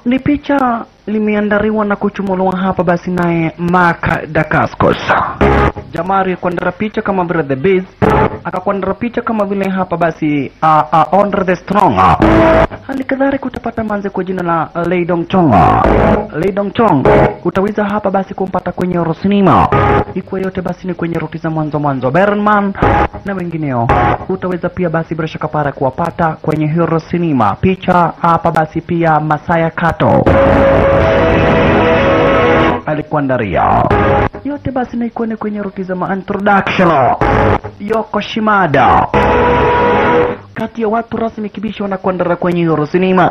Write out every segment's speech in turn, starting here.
ni picha limeandaliwa na kuchumuliwa hapa basi naye Mark Dacascos. Jamaa alikwandara picha kama vile The Beast, akakwandara picha kama vile hapa basi uh, uh, Andre the Strong. Hali kadhalika utapata manze kwa jina la Lei Dong Chong. Lei Dong Chong utaweza hapa basi kumpata kwenye Rosinima. Ikuwa yote basi ni kwenye ruti za mwanzo mwanzo. Berman na wengineo utaweza pia basi bila shaka para kuwapata kwenye Hero Cinema. Picha hapa basi pia Masaya Kato alikuandaria yote basi na ikuone kwenye ruti za ma introduction Yoko Shimada kati ya watu rasmi kibisha wanakuandara kwenye Hero Cinema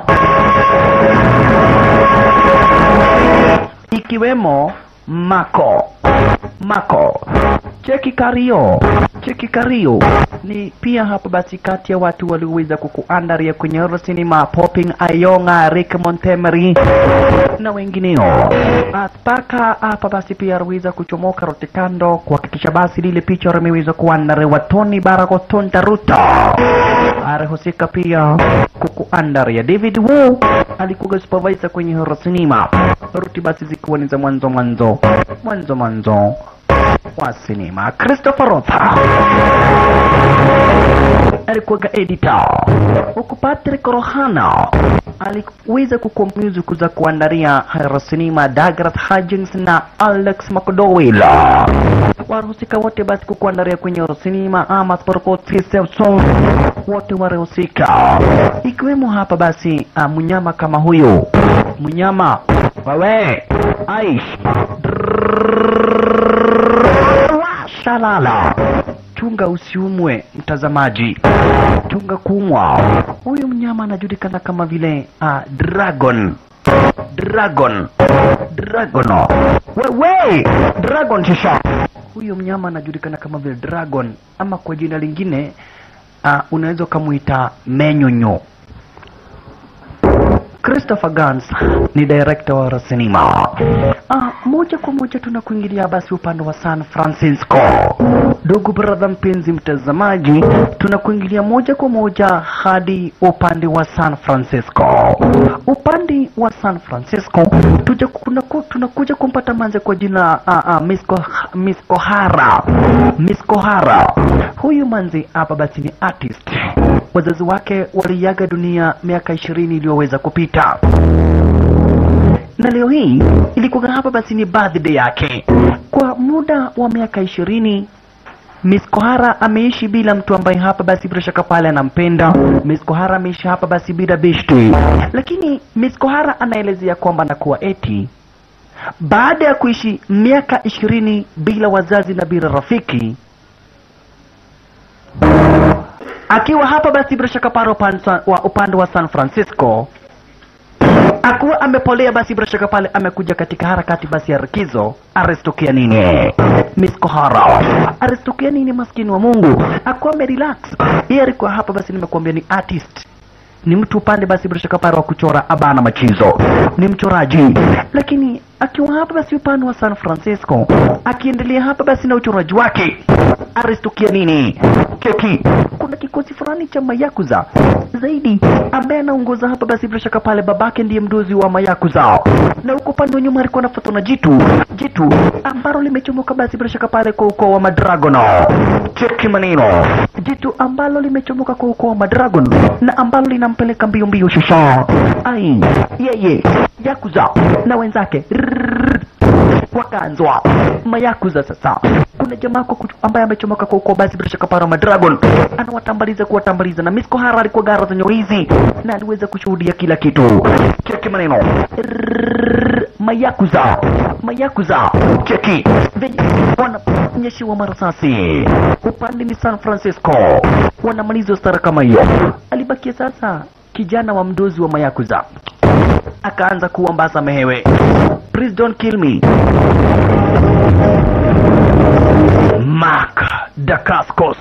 ikiwemo Mako Mako Cheki Kario Cheki Kario ni pia hapa basi kati ya watu walioweza kukuandaria kwenye Hero Cinema Popping Ayonga Rick Montemery na wengineo mpaka hapa basi pia aliweza kuchomoka rote kando kuhakikisha basi lile picha limeweza kuandariwa Tony Baragoton Taruta alihusika pia kukuandaria David Wu alikuwa supervisor kwenye Hero Cinema ruti basi zikiwa ni za mwanzo mwanzo mwanzo mwanzo wa sinema Christopher Rotha alikuwaga editor huku Patrick Rohana aliweza kukompyuzi kuza kuandaria Hero Cinema Douglas Hudgens na Alex McDowell wahusika wote basi kukuandaria kwenye Hero Cinema ama Sportkoti Samson wote walihusika ikiwemo hapa basi uh, mnyama kama huyu mnyama wewe Aish shalala chunga usiumwe mtazamaji chunga kuumwa huyu mnyama anajulikana kama vile uh, dragon dragon dragon wewe dragon shisha huyu mnyama anajulikana kama vile dragon ama kwa jina lingine uh, unaweza ukamwita menyonyo Christopher Gans ni director wa sinema. Ah, moja kwa moja tunakuingilia basi upande wa San Francisco. Ndugu brother mpenzi mtazamaji, tunakuingilia moja kwa moja hadi upande wa San Francisco. Upande wa San Francisco tuja kunaku, tunakuja kumpata manze kwa jina ah, ah, Miss Ko- Miss Kohara. Miss Kohara. Huyu manzi hapa basi ni artist. Wazazi wake waliaga dunia miaka ishirini iliyoweza kupita na leo hii ilikuwa hapa basi ni birthday yake. Kwa muda wa miaka ishirini Miss Kohara ameishi bila mtu ambaye hapa basi bila shaka pale anampenda. Miss Kohara ameishi hapa basi bila beshte, lakini Miss Kohara anaelezea kwamba nakuwa eti baada ya kuishi miaka ishirini bila wazazi na bila rafiki akiwa hapa basi bila shaka pale upande wa, upande wa San Francisco akuwa amepolea basi bila shaka pale amekuja katika harakati basi ya rikizo aristukia nini Miss Kohara aristukia nini maskini wa Mungu akuwa amerelax yeye alikuwa hapa basi nimekuambia ni artist ni mtu upande basi bila shaka pale wa kuchora abana machizo ni mchoraji lakini akiwa hapa basi upande wa San Francisco akiendelea hapa basi na uchoraji wake aristukia nini keki kuna kikosi fulani cha mayakuza zaidi ambaye anaongoza hapa basi bila shaka pale babake ndiye mdozi wa mayakuza na huko upande wa nyuma alikuwa anafuatwa na jitu jitu ambalo limechomoka basi bila shaka pale kwa ukoo wa madragono cheki maneno jitu ambalo limechomoka kwa ukoo wa madragon na ambalo linampeleka mbio mbio shusha ai yeye yakuza na wenzake Rrrr. wakaanzwa mayakuza sasa kuna jamaa kwa kuchu- ambaye amechomoka kwa ukoo basi bila shaka para madragon anawatambaliza kuwatambaliza na Miss Kohara alikuwa gara za nyorizi na aliweza kushuhudia kila kitu cheki maneno Rrrr. mayakuza mayakuza cheki venye wananyeshiwa marasasi upande ni San Francisco wanamaliza stara kama hiyo alibakia sasa kijana wa mdozi wa mayakuza akaanza kuambaza mehewe please don't kill me Mark Dacascos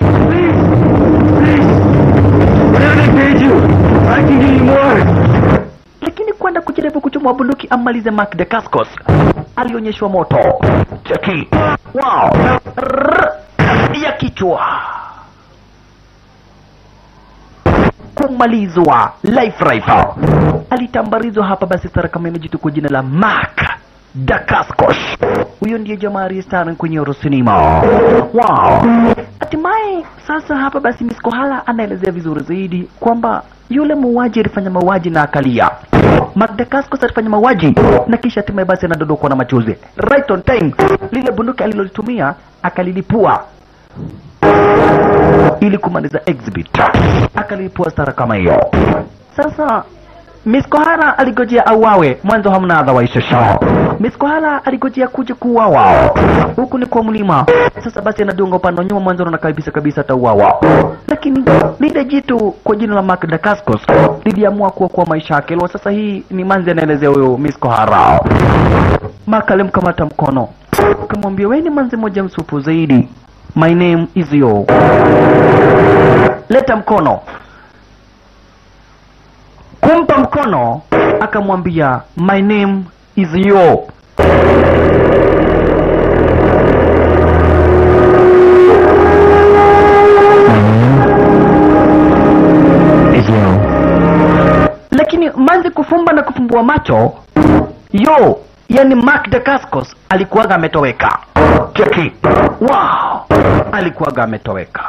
lakini kwenda kujaribu kuchomwa bunduki ammalize Mark Dacascos alionyeshwa moto cheki wow Rrrr. ya kichwa kumalizwa life rifle alitambarizwa hapa basi stara kama imejitu kwa jina la Mark Dacascos. Huyo ndiye jamaa aliyestara kwenye Eurocinema. Wow. Hatimaye sasa hapa basi Miss Kohala anaelezea vizuri zaidi kwamba yule muuaji alifanya mauaji na akalia. Mark Dacascos alifanya mauaji na kisha hatimaye basi anadondokwa na machozi. Right on time. Lile bunduki alilolitumia akalilipua ili kumaliza exhibit. Akalipua stara kama hiyo. Sasa Miss Kohara aligojea auawe, mwanzo hamna otherwise show. Miss Kohara aligojea kuja kuuawa. Huku ni kwa mlima. Sasa basi anadunga upande wa nyuma, mwanzo anaona kabisa kabisa atauawa. Lakini lile jitu kwa jina la Mark Dacascos liliamua kuwa kwa maisha yake. Leo sasa hii ni manzi anaelezea huyo Miss Kohara. Mark alimkamata mkono. Akamwambia wewe ni manzi moja msupu zaidi. My name is Yo. Leta mkono. Kumpa mkono akamwambia my name is Yo. Is Yo. Lakini manzi kufumba na kufumbua macho, Yo yani Mark Dacascos alikuwaga ametoweka. Cheki. Wow. Alikuwaga ametoweka.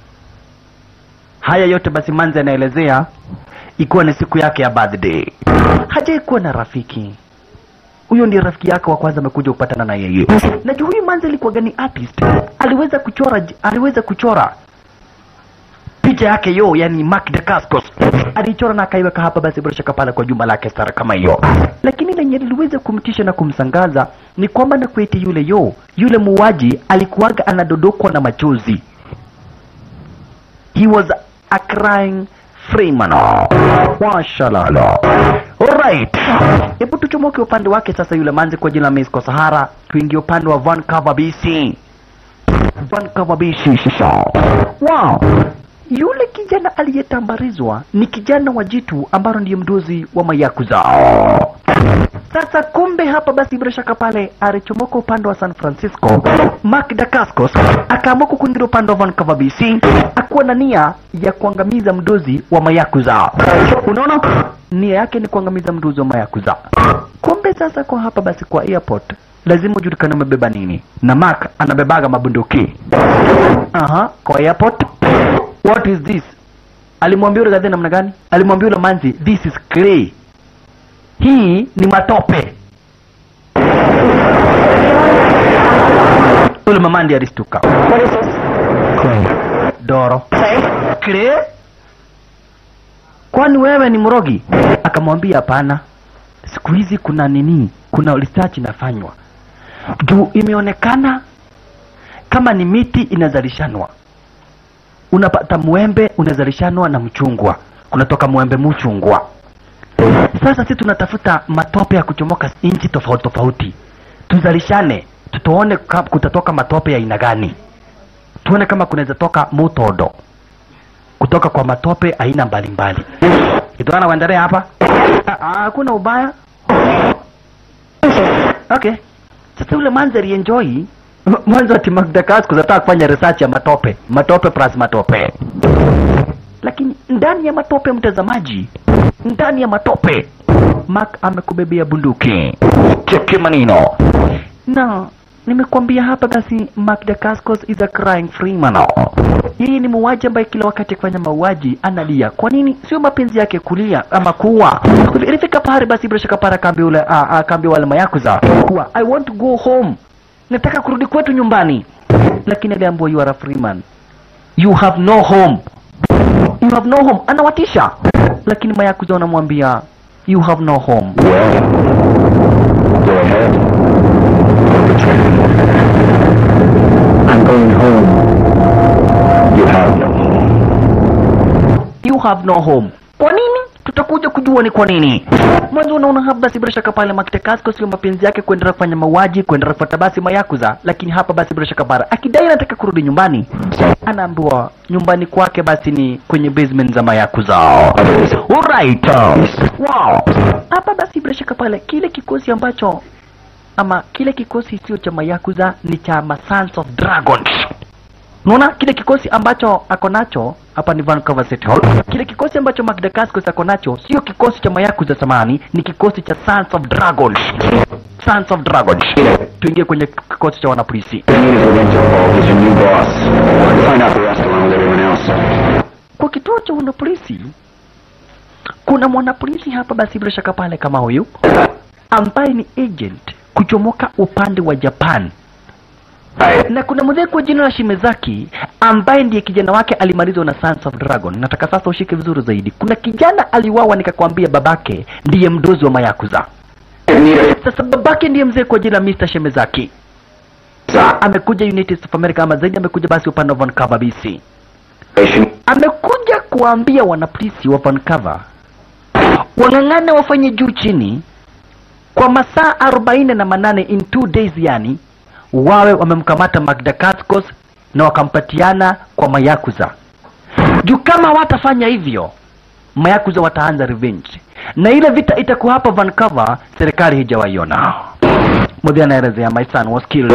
Haya yote basi manzi anaelezea ikiwa ni siku yake ya birthday. Hajai kuwa na rafiki. Huyo ndiye rafiki yake wa kwanza amekuja kupatana na yeye. Najua huyu manzi alikuwa ni artist. Aliweza kuchora aliweza kuchora picha yake yo, yani Mark Dacascos alichora na akaiweka hapa basi bila shaka pale kwa jumba lake stara kama hiyo. Lakini lenye liliweza kumtisha na kumsangaza ni kwamba na kweti yule yo, yule muuaji alikuwaga anadodokwa na machozi. He was a crying Freeman. Washalala. Alright. Hebu tuchomoke upande wake sasa yule manzi kwa jina la Miss Sahara, tuingie upande wa Vancouver BC. Vancouver BC sasa. Wow. Yule kijana aliyetambarizwa ni kijana wa jitu ambalo ndiye mdozi wa mayakuza. Sasa kumbe hapa basi bila shaka pale alichomoka upande wa San Francisco, Mark Dacascos akaamua kukungira upande wa Vancouver BC, akuwa na nia ya kuangamiza mdozi wa mayakuza. Unaona, nia yake ni kuangamiza mdozi wa mayakuza. Kumbe sasa kwa hapa basi kwa airport lazima ujulikane umebeba nini, na Mark anabebaga mabunduki. Aha, kwa airport. What is this? Alimwambia yule gadhi namna gani? Alimwambia yule manzi, this is clay. Hii ni matope. Yule mama ndiye alistuka. What is this? Clay. Doro. Clay? Clay? Kwani wewe ni mrogi? Akamwambia hapana. Siku hizi kuna nini? Kuna research inafanywa. Juu imeonekana kama ni miti inazalishanwa. Unapata mwembe unazalishanwa na mchungwa. Kunatoka mwembe mchungwa. Sasa sisi tunatafuta matope ya kuchomoka nchi tofauti tofauti, tuzalishane, tutuone ka- kutatoka matope ya aina gani, tuone kama kunaweza toka mutodo kutoka kwa matope aina mbalimbali. Itaona kuendelea hapa, Ah, ah, hakuna ubaya. Okay, sasa yule manzi alienjoy mwanzo ati Magda Cascos anataka kufanya research ya matope, matope plus matope lakini ndani ya matope mtazamaji ndani ya matope Mark amekubebea bunduki cheki manino na nimekwambia hapa basi Mark Dacascos is a crying Freeman yeye ni muuaji ambaye kila wakati akifanya mauaji analia kwa nini sio mapenzi yake kulia ama kuwa ilifika pahali basi bila shaka para akaambia ule ah, ah, akaambia wale mayakuza kuwa I want to go home nataka kurudi kwetu nyumbani lakini aliambiwa you are a Freeman you have no home you have no home anawatisha lakini mayakuza wanamwambia you have no home Well, go ahead. I'm going home. You have no home. you have no home kwa nini tutakuja kujua ni kwa nini mwanzo unaona hapa basi bila shaka pale makitekasko sio mapenzi yake kuendelea kufanya mauaji kuendelea kufuata basi mayakuza lakini hapa basi bila shaka bara akidai anataka kurudi nyumbani anaambiwa nyumbani kwake basi ni kwenye basement za mayakuza alright wow hapa basi bila shaka pale kile kikosi ambacho ama kile kikosi sio cha mayakuza ni cha ma Sons of dragons Unaona kile kikosi ambacho ako nacho hapa ni Vancouver City Hall. Kile kikosi ambacho Magdakaskos ako nacho sio kikosi cha mayaku za zamani, ni kikosi cha Sons of Dragons. Sons of Dragons. Tuingie kwenye kikosi cha wanapolisi. The need is against your fault. He's your new boss. Find out the rest along with everyone else. Kwa kituo cha wanapolisi kuna mwanapolisi hapa basi bila shaka pale kama huyu ambaye ni agent kuchomoka upande wa Japan na kuna mzee kwa jina la Shimezaki ambaye ndiye kijana wake alimalizwa na Sons of Dragon. Nataka sasa ushike vizuri zaidi. Kuna kijana aliwawa, nikakwambia babake ndiye mdozi wa Mayakuza. Sasa babake ndiye mzee kwa jina la Mr. Shimezaki, amekuja United States of America, ama zaidi amekuja basi upande wa Vancouver BC. Amekuja kuwaambia wanapolisi wa Vancouver wang'ang'ane wafanye juu chini kwa masaa arobaini na manane in two days, yani wawe wamemkamata Magdakaskos na wakampatiana kwa Mayakuza. Juu kama watafanya hivyo, Mayakuza wataanza revenge, na ile vita itakuwa hapa Vancouver, serikali hijawaiona. Mudhi anaelezea, my son was killed,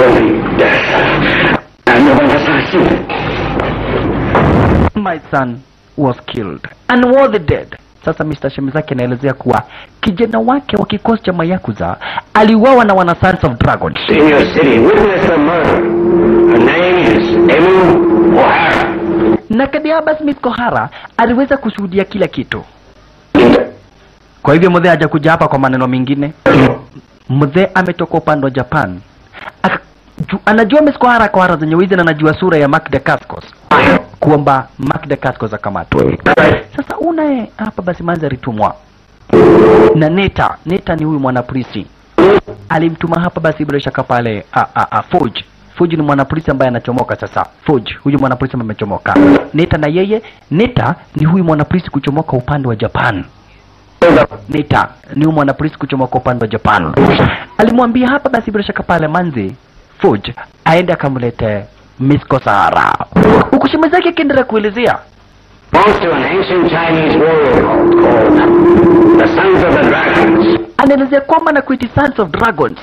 my son was killed and was dead. Sasa Mr. Shemizaki anaelezea kuwa kijana wake wa kikosi cha Mayakuza aliuawa na wana Sons of Dragons. In your city, witness the murder. Her name is Emu O'Hara. na Kadiaba Smith Kohara aliweza kushuhudia kila kitu. Kwa hivyo mzee hajakuja hapa kwa maneno mengine. Mzee ametoka upande wa Japan. Aka, ju, anajua Miss Kohara Kohara zenye wizi na anajua sura ya Mark Dacascos kwamba Mark Dacascos akamatwa. Sasa unaye hapa basi manzi alitumwa na Neta. Neta ni huyu mwanapolisi alimtuma hapa basi bila shaka pale a, a, a, Forge. Forge ni mwanapolisi ambaye anachomoka sasa. Forge huyu mwanapolisi ambaye amechomoka. Neta na yeye, Neta ni huyu mwanapolisi kuchomoka upande wa Japan. Neta ni huyu mwanapolisi kuchomoka upande wa Japan. Alimwambia hapa basi bila shaka pale manzi Forge aende akamlete Miss Kosara. Huku shemeji yake akiendelea kuelezea Belongs to an ancient Chinese warrior cult called the Sons of the Dragons. anaelezea kwamba na kuiti Sons of Dragons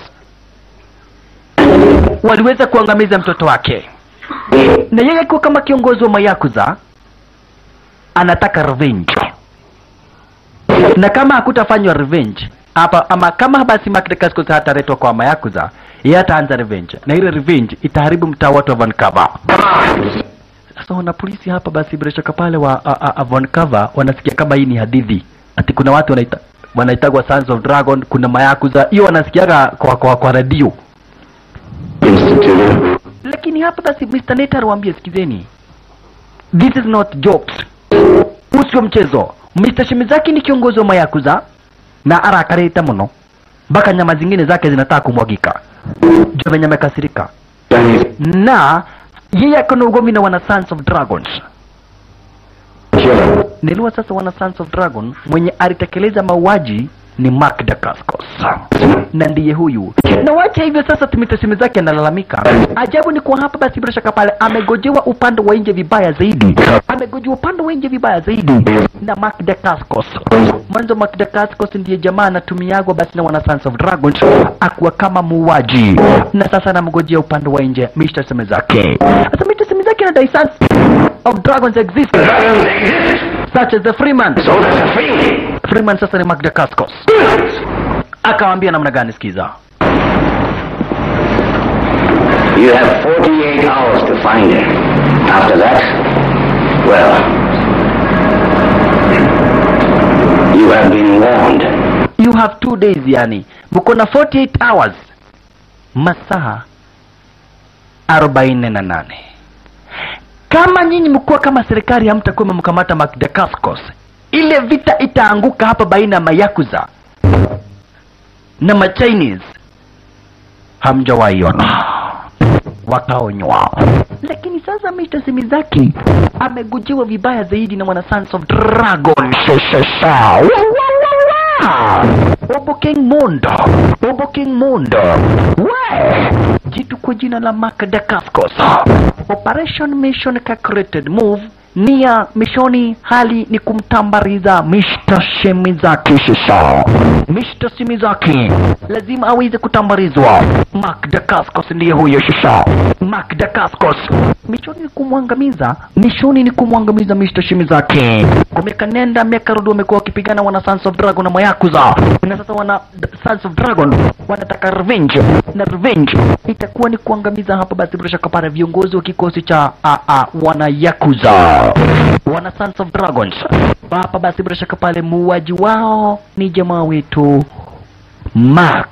waliweza kuangamiza mtoto wake, na yeye akiwa kama kiongozi wa Mayakuza anataka revenge, na kama hakutafanywa revenge hapa ama kama basi Mark Dacascos hataletwa kwa Mayakuza, yeye ataanza revenge, na ile revenge itaharibu mtaa wote wa Vancouver. Sasa wana polisi hapa basi bila shaka pale wa a, a, a Vancouver wanasikia kama hii ni hadithi, ati kuna watu wanaita wanaitagwa Sons of Dragon, kuna Mayakuza, hiyo wanasikiaga kwa kwa, kwa radio Instituted. lakini hapa basi Mr. Neta aliwaambia sikizeni, this is not jokes, huu sio mchezo. Mr. Shimizaki ni kiongozi wa Mayakuza na arakareta mno mpaka nyama zingine zake zinataka kumwagika. Jua venye amekasirika, Chinese na yeye akona ugomvi na wana Sons of Dragons. killer. Niliwa sasa wana Sons of Dragon mwenye alitekeleza mauaji ni Mark Dacascos na ndiye huyu. Na wacha hivyo sasa, tumitesimi zake analalamika. Ajabu ni kwa hapa basi, bila shaka pale amegojewa upande wa nje vibaya zaidi, amegojewa upande wa nje vibaya zaidi na Mark Dacascos. Mwanzo Mark Dacascos ndiye jamaa anatumiagwa basi na wana Sons of Dragons akuwa kama muuaji, na sasa anamgojea upande wa nje Mr. Semezake. Sasa Mr. Semezake anadai Sons of Dragons exist Dragons exist. such as the Freeman. So does a free. Freeman sasa ni Mark Dacascos. Akawambia namna gani? Sikiza. You have 48 hours to find him. After that, well, you have been warned. You have two days, yani mko na 48 hours, masaa arobaini na nane. Kama nyinyi mkuwa kama serikali hamtakuwa mmemkamata Mark Dacascos, ile vita itaanguka hapa baina ya Mayakuza na Machinese, hamjawaiona wakaonywa. Lakini sasa Mr. Simizaki amegujiwa vibaya zaidi na wana Sons of Dragon. Shashasha. Wa, wa, wa, wa. Obo King Mondo, Obo King Mondo, we jitu kwa jina la Mark Dacascos. Operation Mission Calculated Move nia mishoni hali ni kumtambariza Mr. Shimizaki shisha Mr. Shimizaki lazima aweze kutambarizwa Mark Dacascos ndiye huyo shisha Mark Dacascos mishoni ni kumwangamiza mishoni ni kumwangamiza Mr. Shimizaki kwa miaka nenda miaka rudi wamekuwa wakipigana wana Sons of Dragon na Mayakuza na sasa wana Sons of Dragon wanataka revenge na revenge itakuwa ni kuangamiza hapa basi bila shaka pale viongozi wa kikosi cha a, a, wana Yakuza wana Sons of Dragons hapa basi bila shaka pale muuaji wao ni jamaa wetu Mark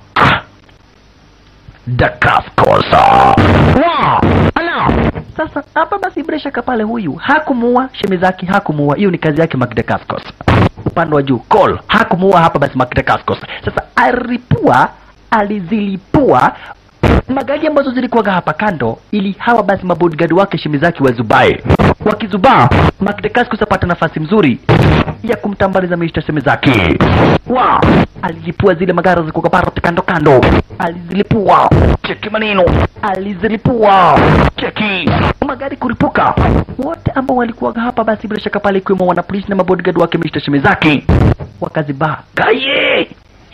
Dacascos. Wow! Ala! Sasa hapa basi bila shaka pale huyu hakumuua Shemizaki, hakumuua. Hiyo ni kazi yake Mark Dacascos. Upande wa juu Cole hakumuua hapa basi Mark Dacascos. Sasa alipua, alizilipua magari ambazo zilikuwaga hapa kando, ili hawa basi mabodyguard wake Shemizaki wazubae. Wakizubaa, Mark Dacascos apata nafasi mzuri ya kumtambaliza Mr. Shemizaki. Wow! Alizilipua zile magari zilikuwa parot kando kando, alizilipua. Cheki maneno, alizilipua. Cheki magari kuripuka. Wote ambao walikuwa hapa basi bila shaka pale, ikiwemo wanapolisi na mabodyguard wake Mr. Shemizaki, wakazibaa kaye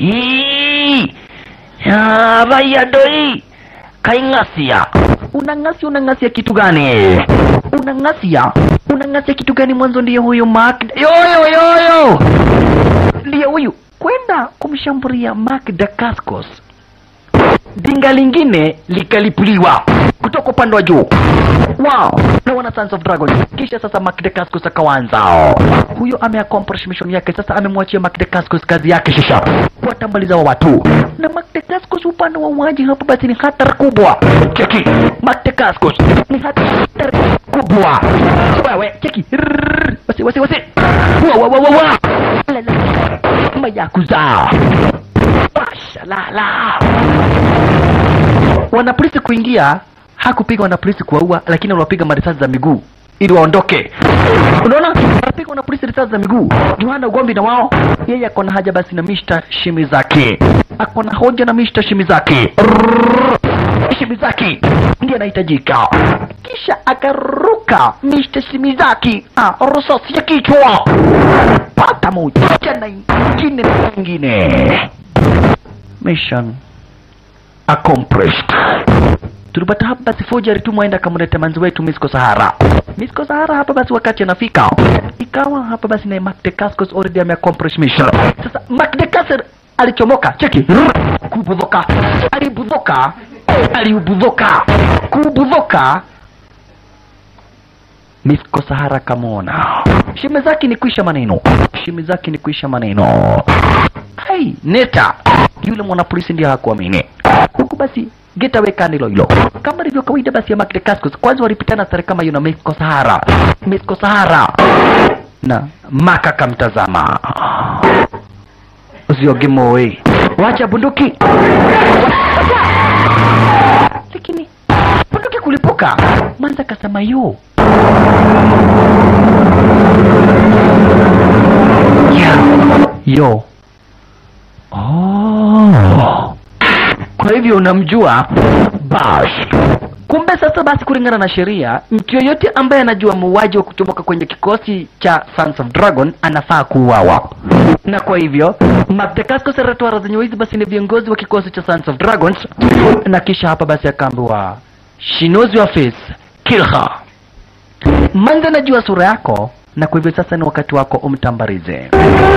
hii ya raya doi kaingasia unangasia unangasia kitu gani unangasia unangasia kitu gani mwanzo ndiye huyu Mark yoyo yoyo ndiye huyu kwenda kumshambulia Mark Dacascos dinga lingine likalipuliwa kutoka upande wa juu wow na wana Sons of Dragon kisha sasa Mark Dacascos akawanza huyo ameaccomplish mission yake sasa amemwachia Mark Dacascos kazi yake shisha kuwatambaliza wa watu na Mark Dacascos upande wa uwaji hapo basi ni hatari kubwa cheki Mark Dacascos ni hatari kubwa wewe cheki Rrrr. wasi wasi wasi wa wa wa wa wa La, la. mayakuza Mashallah. Wanapolisi kuingia hakupiga wanapolisi kuwaua, lakini waliwapiga marisasi za miguu ili waondoke. Unaona, wanapiga wanapolisi risasi za miguu juu hana ugomvi na wao. Yeye ako na haja basi na Mr. Shimizaki, ako na hoja na Mr. Shimizaki. Rrrr. Shimizaki ndiye anahitajika, kisha akaruka Mr. Shimizaki ah, risasi ya kichwa, pata moja na ingine na ingine mission accomplished. Tulipata hapa basi forgery tu mwaenda akamleta manzi wetu Misko Sahara. Misko Sahara hapa basi wakati anafika ikawa hapa basi na Mark Dacascos already ameaccomplish mission. Sasa Mark Dacascos alichomoka, cheki, kubudhoka, alibudhoka, aliubudhoka, kubudhoka Misko Sahara kamwona. Shime zake ni kuisha maneno, shime zake ni kuisha maneno. Hai, neta yule mwanapolisi ndiye hakuamini huku basi getaway kando hilo kama ilivyo kawaida basi ya Mark Dacascos kwanza walipitana sare kama yuna Misko Sahara Misko Sahara na Maka akamtazama usioge moe wacha bunduki lakini bunduki kulipuka manza akasema yo yo Oh. Kwa hivyo unamjua Bash. Kumbe sasa basi, kulingana na sheria, mtu yoyote ambaye anajua muuaji wa kutoboka kwenye kikosi cha Sons of Dragon anafaa kuuawa. Na kwa hivyo Mark Dacascos alitoa radhi hizi basi ni viongozi wa kikosi cha Sons of Dragons, na kisha hapa basi akaambiwa she knows your face, kill her. Manza anajua sura yako, na kwa hivyo sasa ni wakati wako umtambarize.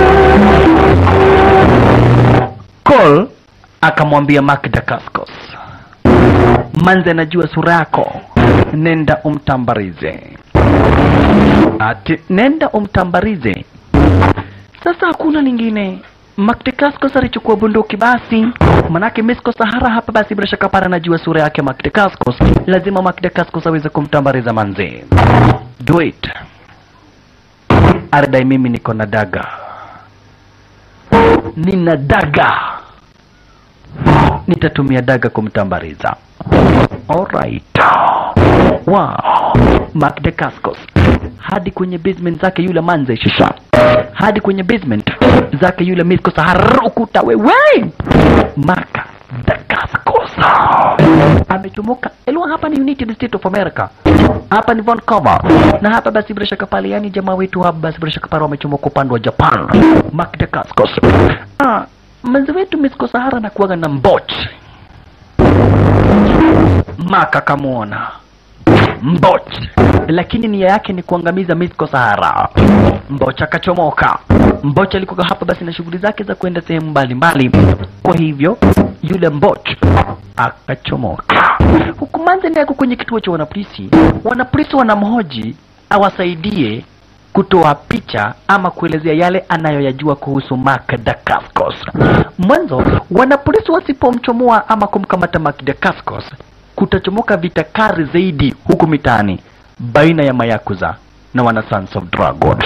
Cole akamwambia Mark Dacascos, Manze anajua sura yako, nenda umtambarize. Ati nenda umtambarize. Sasa hakuna lingine. Mark Dacascos alichukua bunduki basi, manake Misko Sahara hapa basi bila shaka para anajua sura yake Mark Dacascos, lazima Mark Dacascos aweze kumtambariza Manze. Do it. Ardai, mimi niko na daga nina daga, nitatumia daga kumtambariza. Alright. Wow. Mark Dacascos hadi kwenye basement zake yule manze shisha, hadi kwenye basement zake yule Misko Sahara, ukuta wewe. Mark Dacascos amechomoka. Elwa hapa ni United States of America, hapa ni Vancouver, na hapa basi bila shaka pale, yani jamaa wetu hapa basi bila shaka pale wamechomoka upande wa Japan, Mark Dacascos. Ah, mwenzi wetu Misko Sahara na kuwaga na mbot Maka akamwona Mbot, lakini nia yake ni kuangamiza Misko Sahara. Mbocha akachomoka. Mbocha alikuwa hapa basi na shughuli zake za kwenda sehemu mbalimbali, kwa hivyo yule Mbot akachomoka. Huku Manzeni yako kwenye kituo cha wanapolisi, wanapolisi wanamhoji awasaidie kutoa picha ama kuelezea yale anayoyajua kuhusu Mark Dacascos. Mwanzo, wanapolisi wasipomchomoa ama kumkamata Mark Dacascos, kutachomoka vita kali zaidi huku mitaani baina ya Mayakuza na wana Sons of Dragons.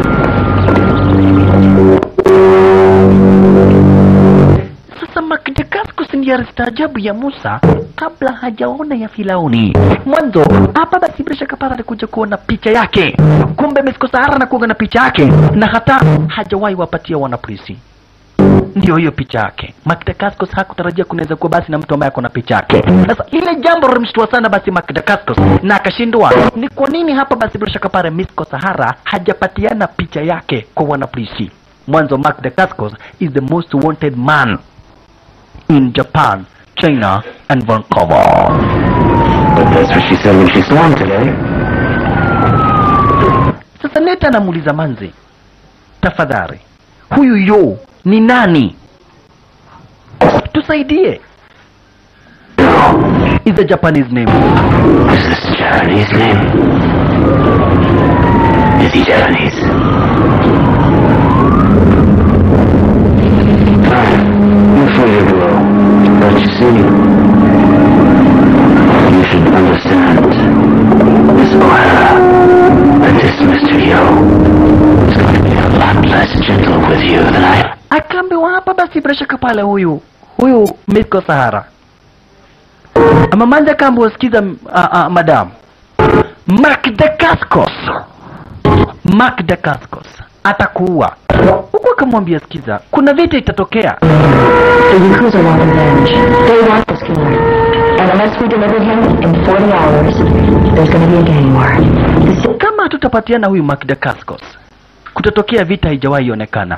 Sasa Mark Dacascos ndiye alistaajabu ya Musa kabla hajaona ya Firauni. Mwanzo hapa basi bila shaka pale alikuja kuona picha yake, kumbe Misko Sahara na kuona picha yake, na hata hajawahi wapatia wanapolisi ndio hiyo picha yake. Mark Dacascos hakutarajia kunaweza kuwa basi na mtu ambaye ako na picha yake. Sasa ile jambo lilimshtua sana basi Mark Dacascos na akashindwa ni kwa nini hapa basi bila shaka pale Misko Sahara hajapatiana picha yake kwa wanapolisi. Mwanzo Mark Dacascos is the most wanted man in Japan, China and Vancouver. But that's what she said when she saw him today. Sasa Neta anamuuliza Manzi, tafadhali, huyu yo ni nani? Tusaidie. Is a Japanese name. Is this Japanese name? Is he Japanese? Fine. You feel your blow. But you see, you should understand, Miss O'Hara, that this Mr. Yo is going to be a lot less gentle with you than I Akaambiwa hapa basi bila shaka pale huyu huyu Misko Sahara. Ama Manzi akaambiwa sikiza, uh, uh, madam Mark Dacascos, Mark Dacascos atakuua. Huku akamwambia sikiza, kuna vita itatokea The Yakuza want revenge. They want this killer. And unless we deliver him in 40 hours, there's going to be a gang war. The kama hatutapatiana huyu Mark Dacascos, kutatokea vita haijawahi onekana.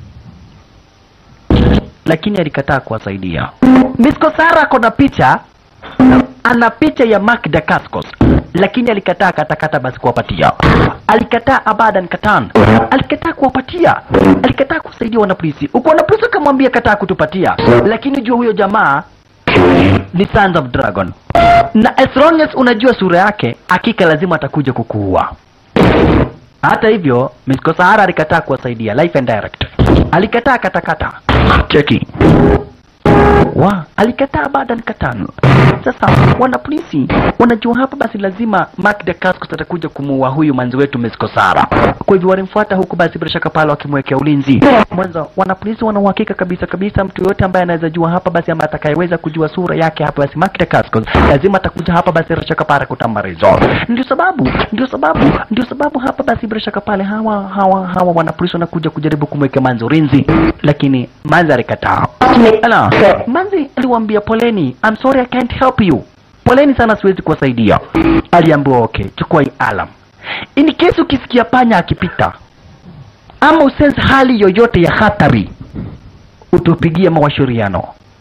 Lakini alikataa kuwasaidia. Misko Sara ako na picha, ana picha ya Mark Dacascos, lakini alikataa katakata basi kuwapatia. Alikataa abadan katan, alikataa kuwapatia, alikataa kusaidia wanapolisi. Uko wanapolisi akamwambia kataa kutupatia, lakini jua huyo jamaa ni Sons of Dragon, na as long as unajua sura yake, hakika lazima atakuja kukuua. Hata hivyo, Misko Sahara alikataa kuwasaidia life and direct, alikataa katakata. Cheki wa alikataa baada ya katano. Sasa wana polisi wanajua hapa, basi lazima Mark Dacascos atakuja kumuua huyu manzi wetu Misko Sahara. Kwa hivyo walimfuata huku, basi bila shaka pale wakimwekea ulinzi. Mwanzo wana polisi wana uhakika kabisa kabisa, mtu yoyote ambaye anaweza jua hapa basi, ama atakayeweza kujua sura yake hapa basi, Mark Dacascos lazima atakuja hapa basi, bila shaka pale kutambarizo. Ndio sababu ndio sababu ndio sababu hapa basi, bila shaka pale hawa hawa hawa wana polisi wanakuja kujaribu kumwekea manzi ulinzi, lakini manzi alikataa. Ala, Manzi aliwaambia poleni, I'm sorry I can't help you. Poleni sana siwezi kuwasaidia. Aliambiwa okay, chukua hii alam. In case ukisikia panya akipita ama usense hali yoyote ya hatari, utupigie mawashauriano.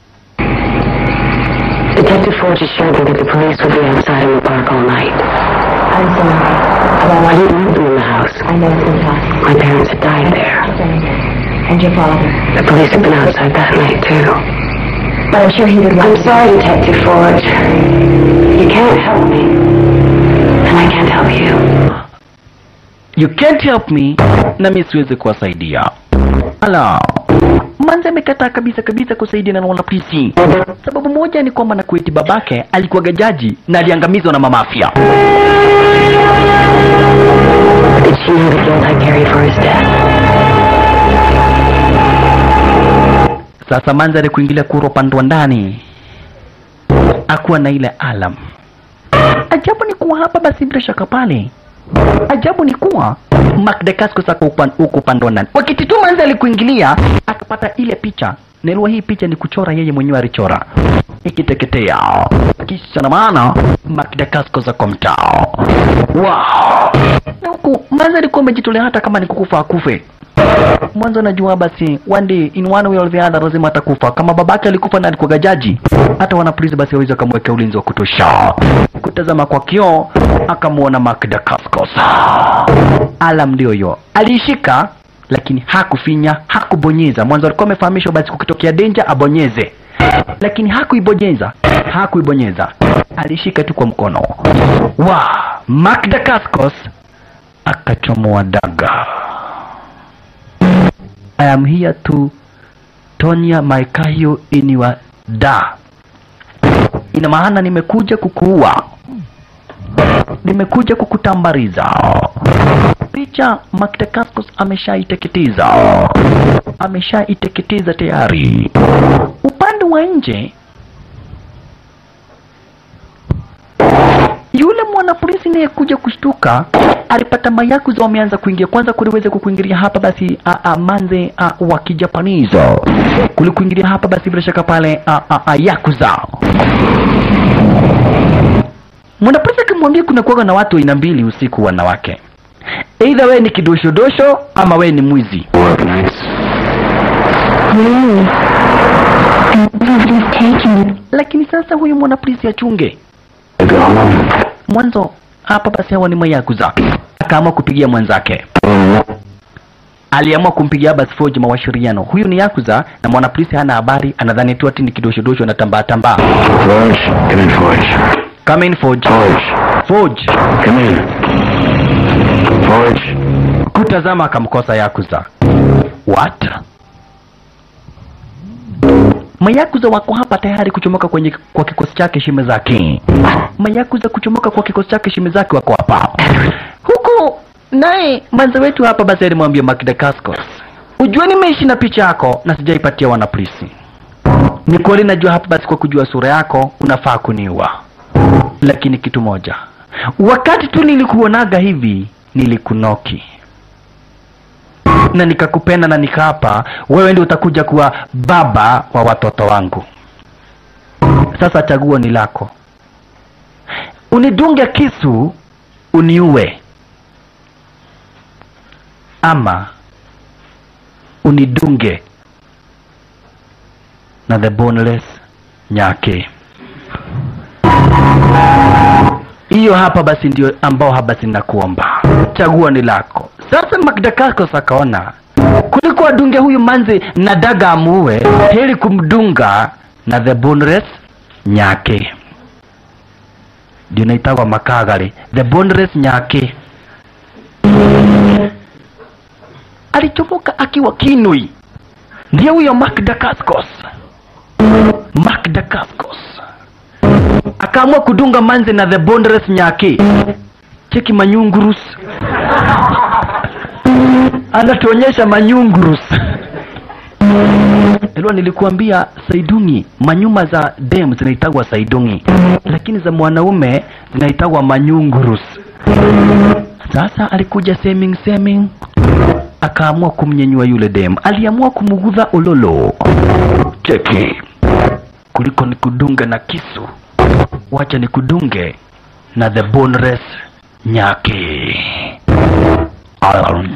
Detective Forge assured me that the police would be outside in the park all night. I'm sorry. Well, I didn't want them in the house. I know it's impossible. My parents had died there. And your father. The police had been outside that night, too. But I'm sure he would I'm like sorry, Detective Forge. You can't help me. And I can't help you. You can't help me, na mimi siwezi kuwasaidia. Ala, Manzi amekataa kabisa kabisa kusaidiana na wanapolisi. Sababu moja ni kwamba Nakueti babake alikuwa jaji na aliangamizwa na mamafia. Did she know the guilt I carried for his death? Sasa Manzi alikuingilia kura upande wa ndani, akuwa na ile alam. Ajabu ni kuwa hapa basi, bila shaka pale, ajabu ni kuwa Mark Dacascos ako upan- huko upande wa ndani. Wakati tu Manzi alikuingilia, akapata ile picha Nelwa, hii picha ni kuchora yeye mwenyewe alichora. ikiteketea kisha na maana makidakasko za kwa mtaa wow. na huku manza alikuwa amejitolea hata kama ni kukufa akufe mwanzo najua basi one day in one way or the other lazima atakufa kama babake alikufa na alikuwa jaji hata wana polisi basi waweza akamwekea ulinzi wa kutosha kutazama kwa kioo akamwona Magda Cascos alam ndio hiyo aliishika lakini hakufinya hakubonyeza mwanzo alikuwa amefahamishwa basi kukitokea danger abonyeze lakini hakuibonyeza hakuibonyeza alishika tu kwa mkono wa Magda Cascos akachomoa daga I am here to Tonya Maikayo iniwa da. Ina maana nimekuja kukuua, nimekuja kukutambariza. Picha Magda Cascos ameshaiteketeza, ameshaiteketeza tayari. Upande wa nje yule mwanapolisi naye kuja kushtuka alipata mayakuza wameanza kuingia kwanza kuliweza kukuingilia hapa basi a, a, manze a, wa kijapanizo kulikuingilia hapa basi bila shaka pale a, a, a, yakuza mwanapolisi akimwambia kuna kuwaga na watu aina mbili usiku wanawake eidha wewe ni kidoshodosho ama wewe ni mwizi Work nights. Really? And nobody's taking it. lakini sasa huyu mwanapolisi achunge I go home. mwanzo hapa basi hawa ni mayakuza akaamua kupigia mwenzake aliamua kumpigia basi Forge mawashiriano. Huyu ni Yakuza na mwanapolisi hana habari, anadhani tu ati ni kidoshodosho anatambaa tambaa. Forge. Come in, Forge. Come in Forge. Forge. Forge. Come in. Forge. Kutazama akamkosa Yakuza. What? Mayakuza wako hapa tayari kuchomoka kwenye kwa kikosi chake shime zake. Mayakuza kuchomoka kwa kikosi chake shime zake wako hapa. Huku naye manza wetu hapa basi alimwambia Magda Cascos, ujue nimeishi na picha yako na sijaipatia wanapolisi. Ni kweli najua hapa basi kwa kujua sura yako unafaa kuniua, lakini kitu moja, wakati tu nilikuonaga hivi nilikunoki na nikakupenda na nikaapa wewe ndio utakuja kuwa baba wa watoto wangu. Sasa chaguo ni lako, unidunge kisu uniue, ama unidunge na the boneless nyake. Hiyo hapa basi ndio ambao hapa basi nakuomba, chaguo ni lako. Sasa Magda Cascos akaona kuliko adunge huyu manzi na daga amuue, heri kumdunga na the boneless nyake, ndio naitagwa makagari, the boneless nyake. Alichomoka akiwa kinui, ndiye huyo Magda Cascos. Magda Cascos akaamua kudunga manze na the boneless nyake. Cheki manyungurus, anatuonyesha manyungurus. Elwa nilikuambia saidungi, manyuma za dem zinaitagwa saidungi, lakini za mwanaume zinaitagwa manyungurus. Sasa alikuja seming seming, akaamua kumnyenyua yule dem, aliamua kumugudha ulolo. Cheki, kuliko nikudunge na kisu, wacha nikudunge na the boneless nyake. Alam.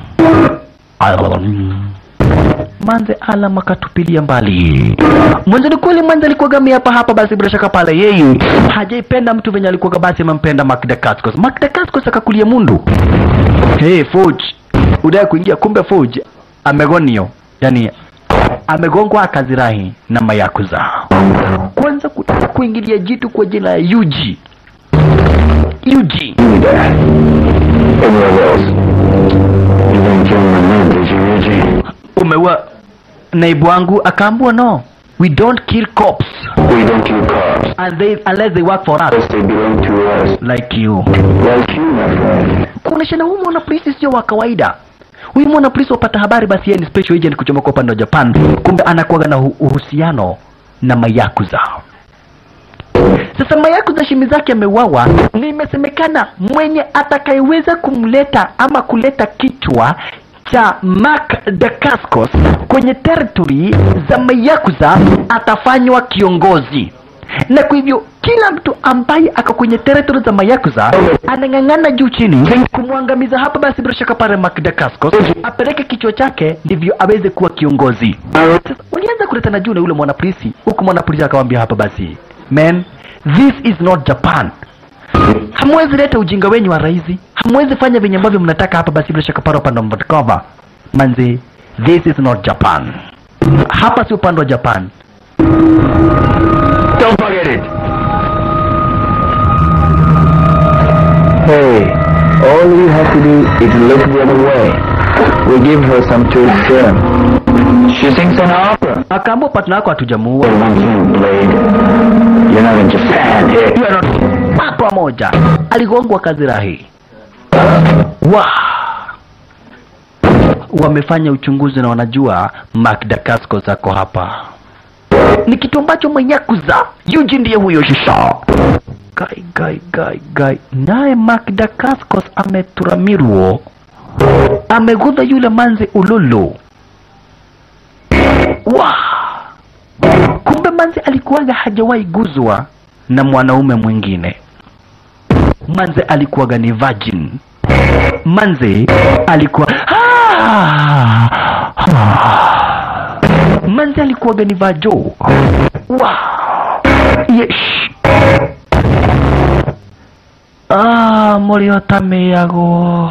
Alam. Manze alam akatupilia mbali. Mwanzo ni kweli Manze alikuwa gami hapa hapa, basi bila shaka pale yeye hajaipenda mtu venye alikuwa basi amempenda Magda Cascos. Magda Cascos akakulia mundu. Hey Forge, udai kuingia, kumbe Forge amegonio, yani amegongwa akazirahi na mayakuza. Kwanza ku, kuingilia jitu kwa jina ya Yuji. Yuji You there. Everywhere else. You didn't kill my man, did you, Reggie? umeua naibu wangu, akaambua no, we don't kill cops We don't kill cops. and they, unless they work for us Unless they belong to us. like you. Like you, my friend. kuoneshana huyu mwanapolisi sio wa kawaida. Huyu mwanapolisi wapata habari, basi yeye ni special agent kuchomoka upande wa Japan, kumbe anakuwaga na uhu- uhusiano na mayakuza. Sasa mayakuza shimi zake ameuawa, na imesemekana mwenye atakayeweza kumleta ama kuleta kichwa cha Mark Dacascos kwenye territory za mayakuza atafanywa kiongozi. na kwa hivyo kila mtu ambaye ako kwenye territory za mayakuza anang'ang'ana juu chini kumwangamiza hapa basi bila shaka pale Magdakaskos apeleke kichwa chake ndivyo aweze kuwa kiongozi sasa walianza kuletana juu na yule mwanapolisi huku mwanapolisi akamwambia hapa basi man this is not Japan hamwezi leta ujinga wenyu wa raizi hamwezi fanya venye ambavyo mnataka hapa basi bila shaka pale upande wa Mvodkova manzi this is not Japan hapa si upande wa Japan Don't forget it. Hey, all you have to do is look the other way. We give her some to sing. She sings an opera. akaambua partner wako hatujamuua One thing, Blade. You're not in Japan. You are not- papo moja aligongwa kazirahi wa wamefanya uchunguzi na wanajua Magdakasko zako hapa ni kitu ambacho mwenyakuza yuji ndiye huyo shisha gai gai gai gai naye Magdakaskos ameturamirwo amegudha yule manzi ululu wa kumbe manzi alikuwaga hajawahi guzwa na mwanaume mwingine manze alikuwaga ni virgin manze alikuwa manze alikuwaga ni vajo wow. yes. ah, muliotameago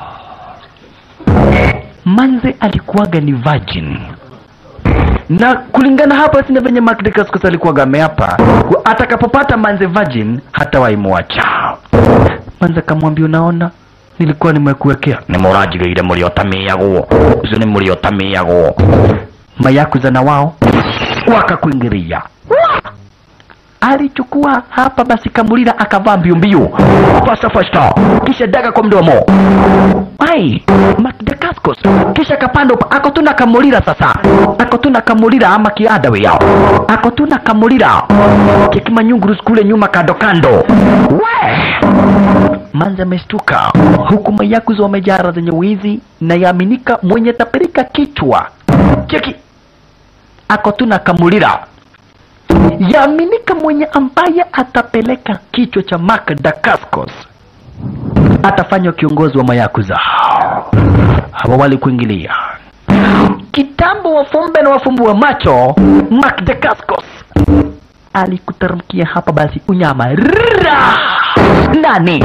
manze alikuwaga ni virgin na kulingana hapa sina venye Magdakaskos alikuwaga ameapa ku- atakapopata manze virgin hatawahi mwacha manze akamwambia unaona nilikuwa nimekuwekea ni murajigire muriotamiagwo ucio ni muriotamiagwo mayakuza na wao wakakuingiria alichukua hapa basi kamulira akavaa mbio mbio fasta fasta kisha daga kwa mdomo ai Magdakaskos kisha kapanda upa ako tu na kamulira sasa ako tu na kamulira ama kiada we yao ako tu na kamulira kikimanyunguru kule nyuma kando kando we manzi ameshtuka huku mayakuzi wamejara zenye wizi na yaaminika mwenye tapirika kichwa cheki ako tu na kamulira yaaminika mwenye ambaye atapeleka kichwa cha Magdakaskos atafanywa kiongozi wa mayakuza hawa walikuingilia kitambo wafumbe na wafumbua macho Magdakaskos alikuteremkia hapa basi unyama Rrrra! nani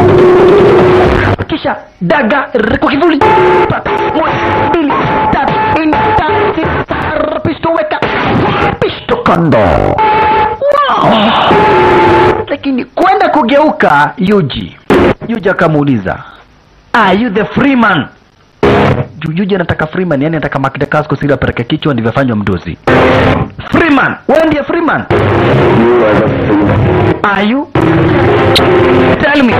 kisha daga rrr, kwa kivuli Tatu, moja, mbili, tatu, nne, tano, sita, saba, pisto weka pisto kando wow. lakini kwenda kugeuka yuji yuji akamuuliza are you the freeman Ju- yuji anataka freeman yani anataka Magdakaskos ili apeleke kichwa ndivyo afanywa mdozi freeman wewe ndiye freeman You are the fool. are you tell me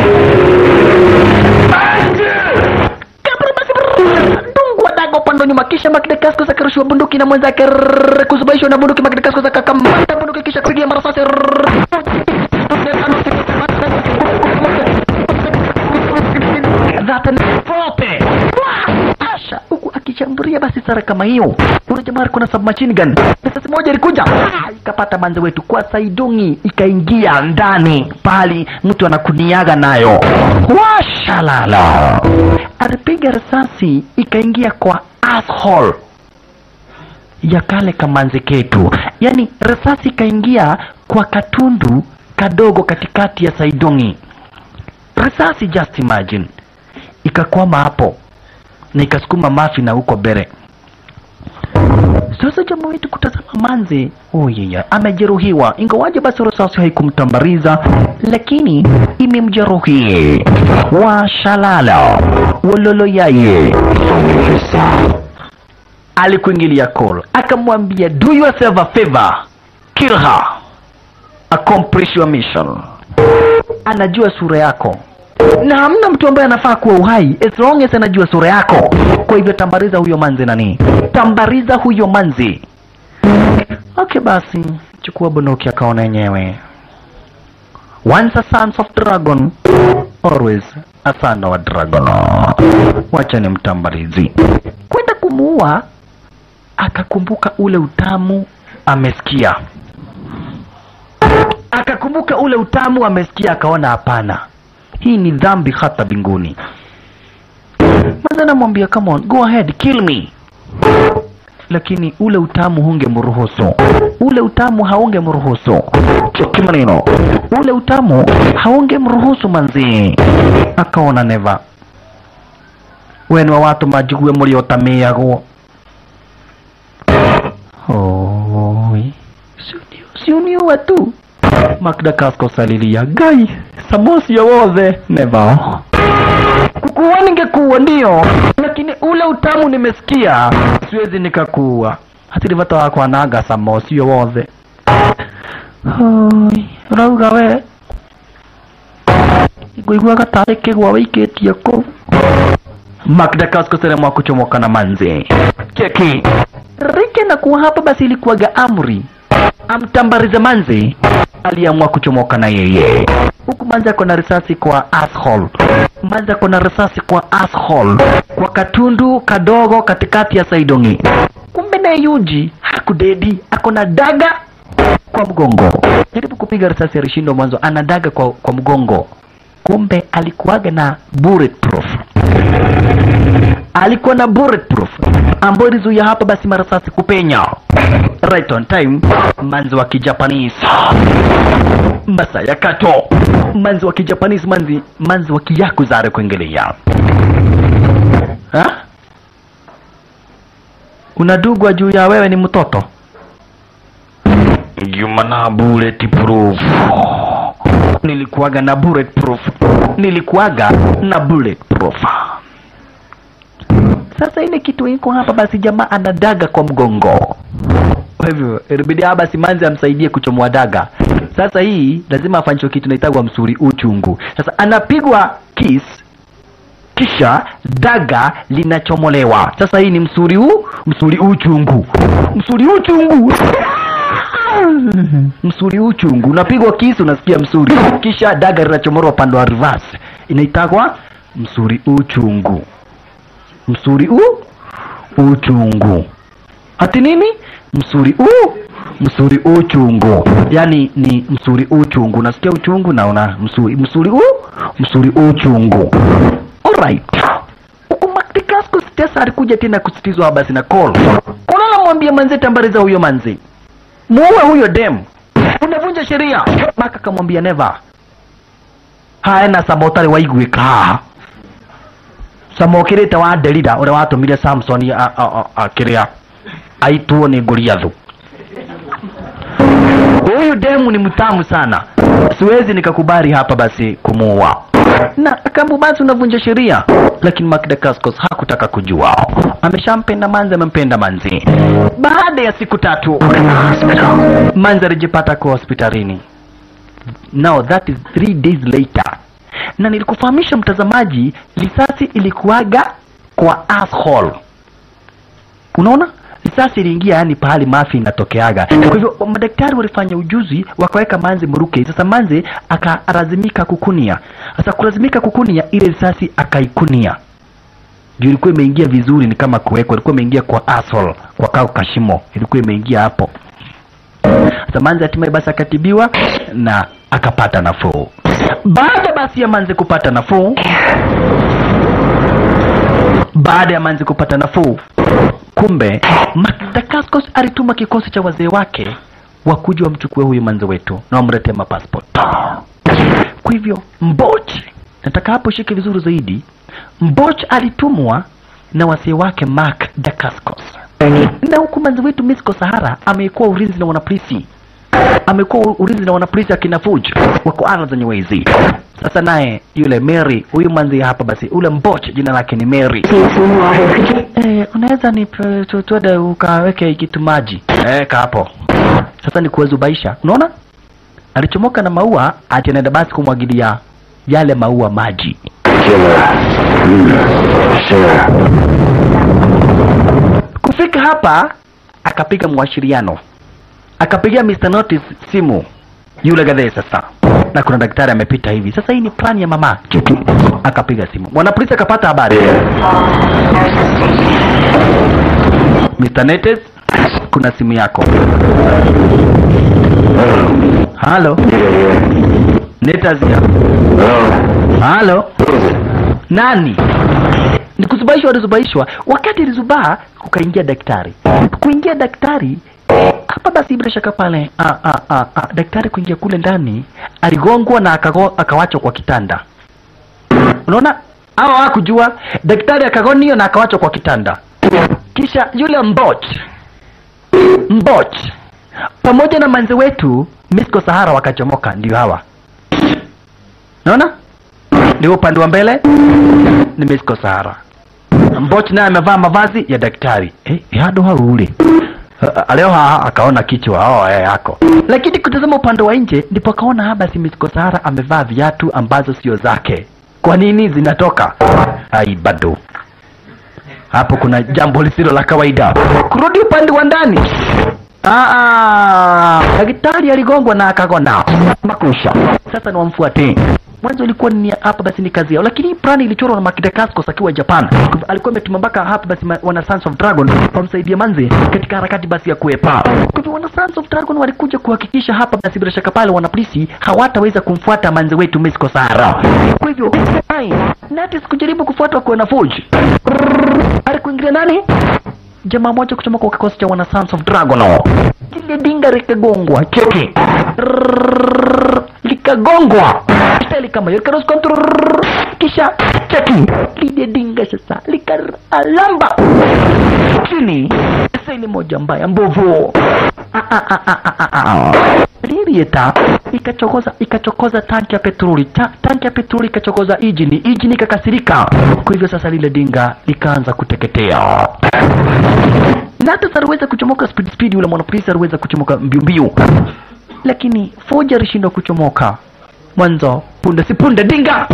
dungwa daga upande wa nyuma kisha Magdakaskos akarushiwa bunduki na mwenzake rrrr, kuzubaishwa na bunduki Magdakaskos akakamata bunduki kisha kupigia marasasi rrrr. That and forte. Wah! Asha huku akichamburia basi sara kama hiyo. Kuna jamaa alikuwa na submachine gun. Risasi moja ilikuja Ah, ikapata manze wetu kwa saidungi ikaingia ndani pali mtu anakuniaga nayo. Washalala. Alipiga risasi ikaingia kwa asshole ya kale kamanzi ketu, yaani risasi ikaingia kwa katundu kadogo katikati ya saidungi. Risasi, just imagine, ikakwama hapo na ikasukuma mafi na huko bere. Sasa jamaa wetu kutazama manzi, oh yeah, amejeruhiwa, ingawaje basi risasi haikumtambariza, lakini imemjeruhi. Washalala wololo yaye alikuingilia call akamwambia do yourself a favor kill her accomplish your mission anajua sura yako na hamna mtu ambaye anafaa kuwa uhai as long as anajua sura yako kwa hivyo tambariza huyo manzi nani tambariza huyo manzi okay basi chukua bunduki akaona yenyewe once a sons of dragon always a son of a dragon wacha ni mtambarizi kwenda kumuua akakumbuka ule utamu amesikia akakumbuka ule utamu amesikia akaona hapana hii ni dhambi hata mbinguni manzi anamwambia come on go ahead kill me lakini ule utamu hungemruhusu ule utamu haungemruhusu cheki maneno ule utamu haungemruhusu manzi akaona neva wenu wa watu majigue mliotameagwo Oi, siuniua tu Magda Cascos alilia gai samosi wothe neva kukuua ningekuua ndio lakini ule utamu nimesikia siwezi nikakuua hatiri vata wako anaga samosi wothe Oi, urauga we ngũiguaga tarĩ kĩgwa wĩikĩtie kũu Magda Cascos aliamua kuchomoka na manzi cheki rike na kuwa hapa basi ilikuwaga amri amtambarize manzi aliamua kuchomoka na yeye huku manzi ako na risasi kwa asshole manzi ako na risasi kwa asshole kwa katundu kadogo katikati ya saidongi kumbe na yuji hakudedi ako na daga kwa mgongo jaribu kupiga risasi alishindwa mwanzo ana daga kwa, kwa mgongo kumbe alikuwaga na bulletproof alikuwa na bulletproof ambayo ilizuia hapa basi marasasi kupenya right on time manzi wa kijapanese masa ya kato manzi wa kijapanese manzi manzi wa kiyakuzare kuingilia ha? unadugwa juu ya wewe ni mtoto Jumana bulletproof nilikuwaga na bulletproof nilikuwaga na bulletproof sasa ile kitu iko hapa basi jamaa ana daga kwa mgongo kwa hivyo ilibidi hapa basi manzi amsaidie kuchomoa daga sasa hii lazima afanyishwe kitu naitagwa msuri uchungu sasa anapigwa kiss kisha daga linachomolewa sasa hii ni msuri huu msuri uchungu msuri uchungu msuri uchungu unapigwa kisu unasikia msuri kisha daga linachomolewa upande wa reverse inaitagwa msuri uchungu msuri u uchungu ati nini msuri u msuri uchungu yani ni msuri uchungu unasikia uchungu na una msuri msuri u msuri uchungu alright huku maktikasco sitesa alikuja tena kusitizwa basi na call unaona mwambia manze tambariza huyo manze muue huyo dem unavunja sheria maka kamwambia never haena sabotari waiguika samokirite wa delida uria watumire samson akiria aitwo ni goliathu huyu demu ni mtamu sana siwezi nikakubali hapa basi kumuua na kambu basi unavunja sheria lakini Magda Cascos hakutaka kujua ameshampenda manzi amempenda manzi baada ya siku tatu manzi alijipata kwa hospitalini now that is three days later na nilikufahamisha mtazamaji risasi ilikuwaga kwa asshole unaona risasi iliingia yani pahali mafi inatokeaga kwa hivyo madaktari walifanya ujuzi wakaweka manzi mruke sasa manzi akalazimika kukunia sasa kulazimika kukunia ile risasi akaikunia juu ilikuwa imeingia vizuri ni kama kuwekwa ilikuwa imeingia kwa asshole kwa kao kashimo ilikuwa imeingia hapo sasa manzi hatimaye basi akatibiwa na akapata nafuu baada basi ya manzi kupata nafuu baada ya manzi kupata nafuu kumbe Madagaskos alituma kikosi cha wazee wake wakuja wamchukue huyu manzi wetu na wamletee mapassport kwa hivyo mboch nataka hapo shike vizuri zaidi mboch alitumwa na wazee wake mark dacascos na huku manzi wetu misco sahara amekuwa ulinzi na wanapolisi amekuwa ulinzi na wanapolisi akina Fuj wako ara zenye wezi. Sasa naye yule Mary, huyu manzi hapa basi, ule mboch jina lake ni Mary. Eh, unaweza ni twende ukaweke kitu maji eh, hapo. Sasa ni kuwezubaisha, unaona alichomoka na maua ati anaenda basi kumwagilia yale maua maji. Killer. Hmm. Sure. Kufika hapa akapiga mwashiriano akapigia Mr. Notice simu yule gadhee sasa na kuna daktari amepita hivi sasa hii ni plan ya mama Cheki. akapiga simu mwanapolisi akapata habari Mr. Notice kuna simu yako halo Nita here. netazia Hello. halo Who is it? nani ni kuzubaishwa alizubaishwa wakati alizubaa kukaingia daktari kuingia daktari hapa basi bila shaka pale a, a, a, a, daktari kuingia kule ndani aligongwa na akago, akawachwa kwa kitanda unaona hawa hakujua daktari akagonio na akawachwa kwa kitanda kisha yule mboch mboch pamoja na manzi wetu misko sahara wakachomoka ndio hawa naona ndio upande wa mbele ni misko sahara mboch naye amevaa mavazi ya daktari eh, yado haule leo ha akaona kichwa oh, eh, yako lakini kutazama upande wa nje ndipo akaona haba si misko sahara amevaa viatu ambazo sio zake kwa nini zinatoka ai bado hapo kuna jambo lisilo la kawaida kurudi upande wa ndani Ah, ah, daktari aligongwa na akagona makusha sasa ni wamfuate mwanzo ilikuwa ni hapa basi ni kazi yao lakini hii plani ilichorwa na Makida Cascos akiwa Japan Kwa hivyo alikuwa ametuma mpaka hapa basi ma- wana Sons of Dragon wamsaidia manzi katika harakati basi ya kuepa kwa hivyo wana Sons of Dragon walikuja kuhakikisha hapa basi bila shaka pale wana polisi hawataweza kumfuata manzi wetu Misko Sara kwa hivyo ai Natis kujaribu kufuatwa kwa na Fuji alikuingilia nani jamaa moja kutoka kwa kikosi cha wana Sons of Dragon lile dinga likagongwa cheki Rrrr, likagongwa kisha likamayori karos control kisha cheki lile dinga sasa likalamba chini seli moja mbaya mbovu Ah, ah, ah, ah, ah, ah, ah. Lilieta ikachokoza ikachokoza tanki ya petroli Ta, tanki ya petroli ikachokoza injini injini ikakasirika kwa hivyo sasa lile dinga likaanza kuteketea na hata aliweza kuchomoka speed speed, yule mwanapolisi aliweza kuchomoka mbio mbio, lakini Forge alishindwa kuchomoka mwanzo. Punde si punde, dinga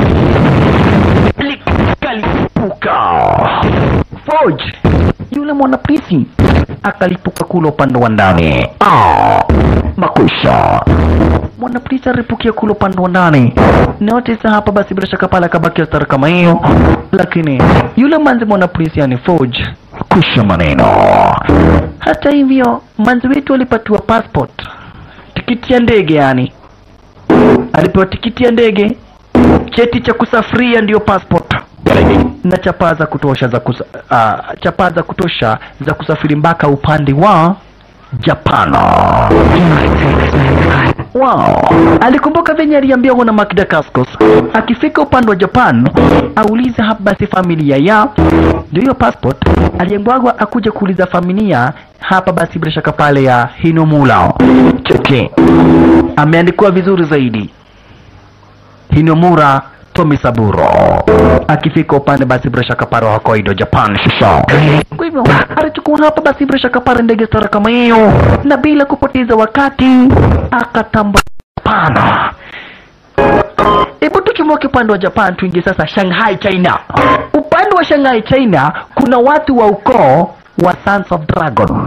likalipuka. Forge yule mwanapolisi akalipuka kule upande wa ndani. Ah, makusha mwanapolisi alipukia kule upande wa ndani. Notice hapa basi, bila shaka pale akabakia stara kama hiyo, lakini yule manzi mwanapolisi yani Forge kusha maneno. Hata hivyo manzi wetu alipatiwa passport, tikiti ya ndege yani, alipewa tikiti ya ndege, cheti cha kusafiria ndiyo passport na chapaa za kutosha za kusa, uh, chapaa za kutosha za kusafiri mpaka upande wa Japan. Wow. Alikumbuka venye aliambiwa na Makida Cascos akifika upande wa Japan aulize hapa basi familia ya ndio hiyo passport. Aliambiwa akuja kuuliza familia hapa basi bila shaka pale ya Hinomura. Cheki. Ameandikiwa vizuri zaidi. Hinomura Tomisaburo akifika upande basi bila shaka pale wa Hokkaido Japan shisha. Kwa hivyo alichukua hapa basi bila shaka pale ndege stara kama hiyo, na bila kupoteza wakati akatamba pana. Hebu tuchomoke upande wa Japan tuingie sasa Shanghai China. Upande wa Shanghai China kuna watu wa ukoo wa Sons of Dragon.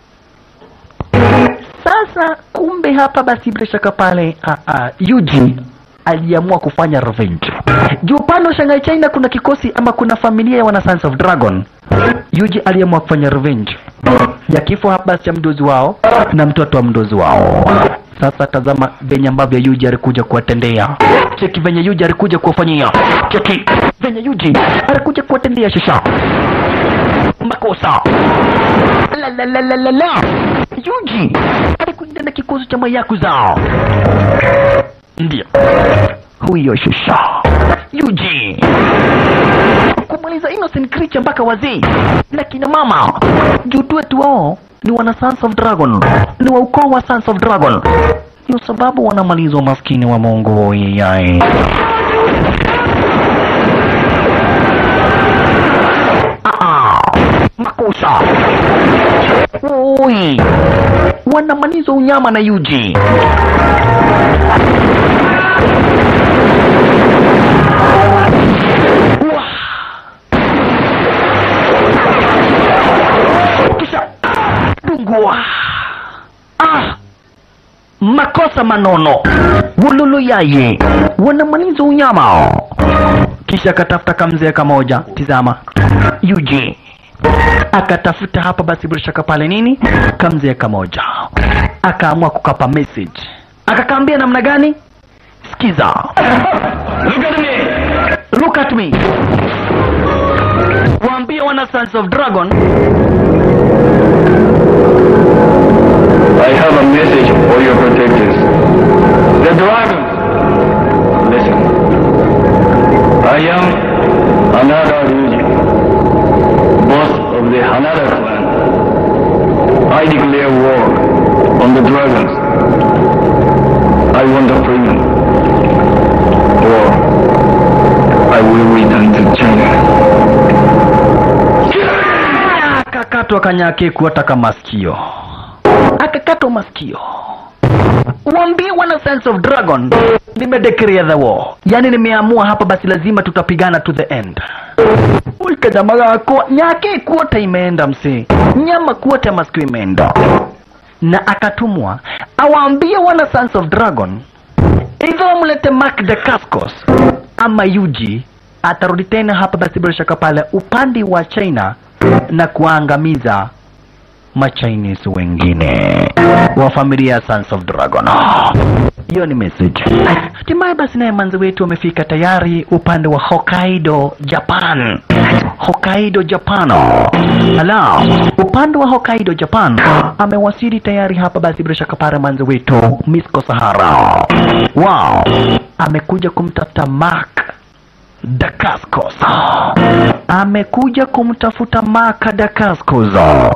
Sasa kumbe hapa basi bila shaka pale uh, uh, Yuji aliamua kufanya revenge. Juu upande wa Shanghai China kuna kikosi ama kuna familia ya wana Sons of Dragon. Yuji aliamua kufanya revenge ya kifo hapa basi cha mdozi wao na mtoto wa mdozi wao. Sasa tazama venye ambavyo Yuji alikuja kuwatendea. Cheki venye Yuji alikuja kuwafanyia. Cheki venye Yuji alikuja kuwatendea shisha makosa. La la la la la la. Yuji alikuja na kikosi cha mayakuza. Ndio huyo shusha Yuji kumaliza innocent creature mpaka wazee na kina mama jutu wetu wao ni wana Sons of Dragon, ni wa ukoo wa Sons of Dragon. Ndio sababu wanamaliza maskini wa Mungu yeye. Ah, makosa Oi, wanamaliza unyama na Yuji. kisha dungua ah makosa manono wululu yaye wanamaliza unyama kisha akatafuta kamzee kamoja tizama yuji akatafuta hapa basi bila shaka pale nini kamzee kamoja akaamua kukapa message akakaambia namna gani sikiza Look at me! look at me waambie wana sons of dragon I have a message for your protectors. The dragons! Listen. I am Hanada Ryuji, boss of the Hanada clan. I declare war on the dragons. I want a freedom. Or I will return to China. akakatwa kanyake kuataka masikio akakatwa masikio waambie wana sons of dragon nimedeclare the war yani nimeamua hapa basi lazima tutapigana to the end uikajamaa gako nyake kuota imeenda msee nyama kuota masikio imeenda na akatumwa awaambie wana sons of dragon hivyo wamlete Mark the Cascos ama Yuji atarudi tena hapa basi bila shaka pale upande wa China na kuangamiza machinese wengine wa familia ya Sons of Dragon. Ah, Hiyo ni message. Hatimaye basi naye manzi wetu amefika tayari upande wa Hokkaido, Japan. Hokkaido, Japan. Ala, upande wa Hokkaido, Japan amewasili tayari hapa basi bila shaka pale manzi wetu Misko Sahara. Wow, amekuja kumtafuta Mark Dacascos. Amekuja kumtafuta Mark Dacascos.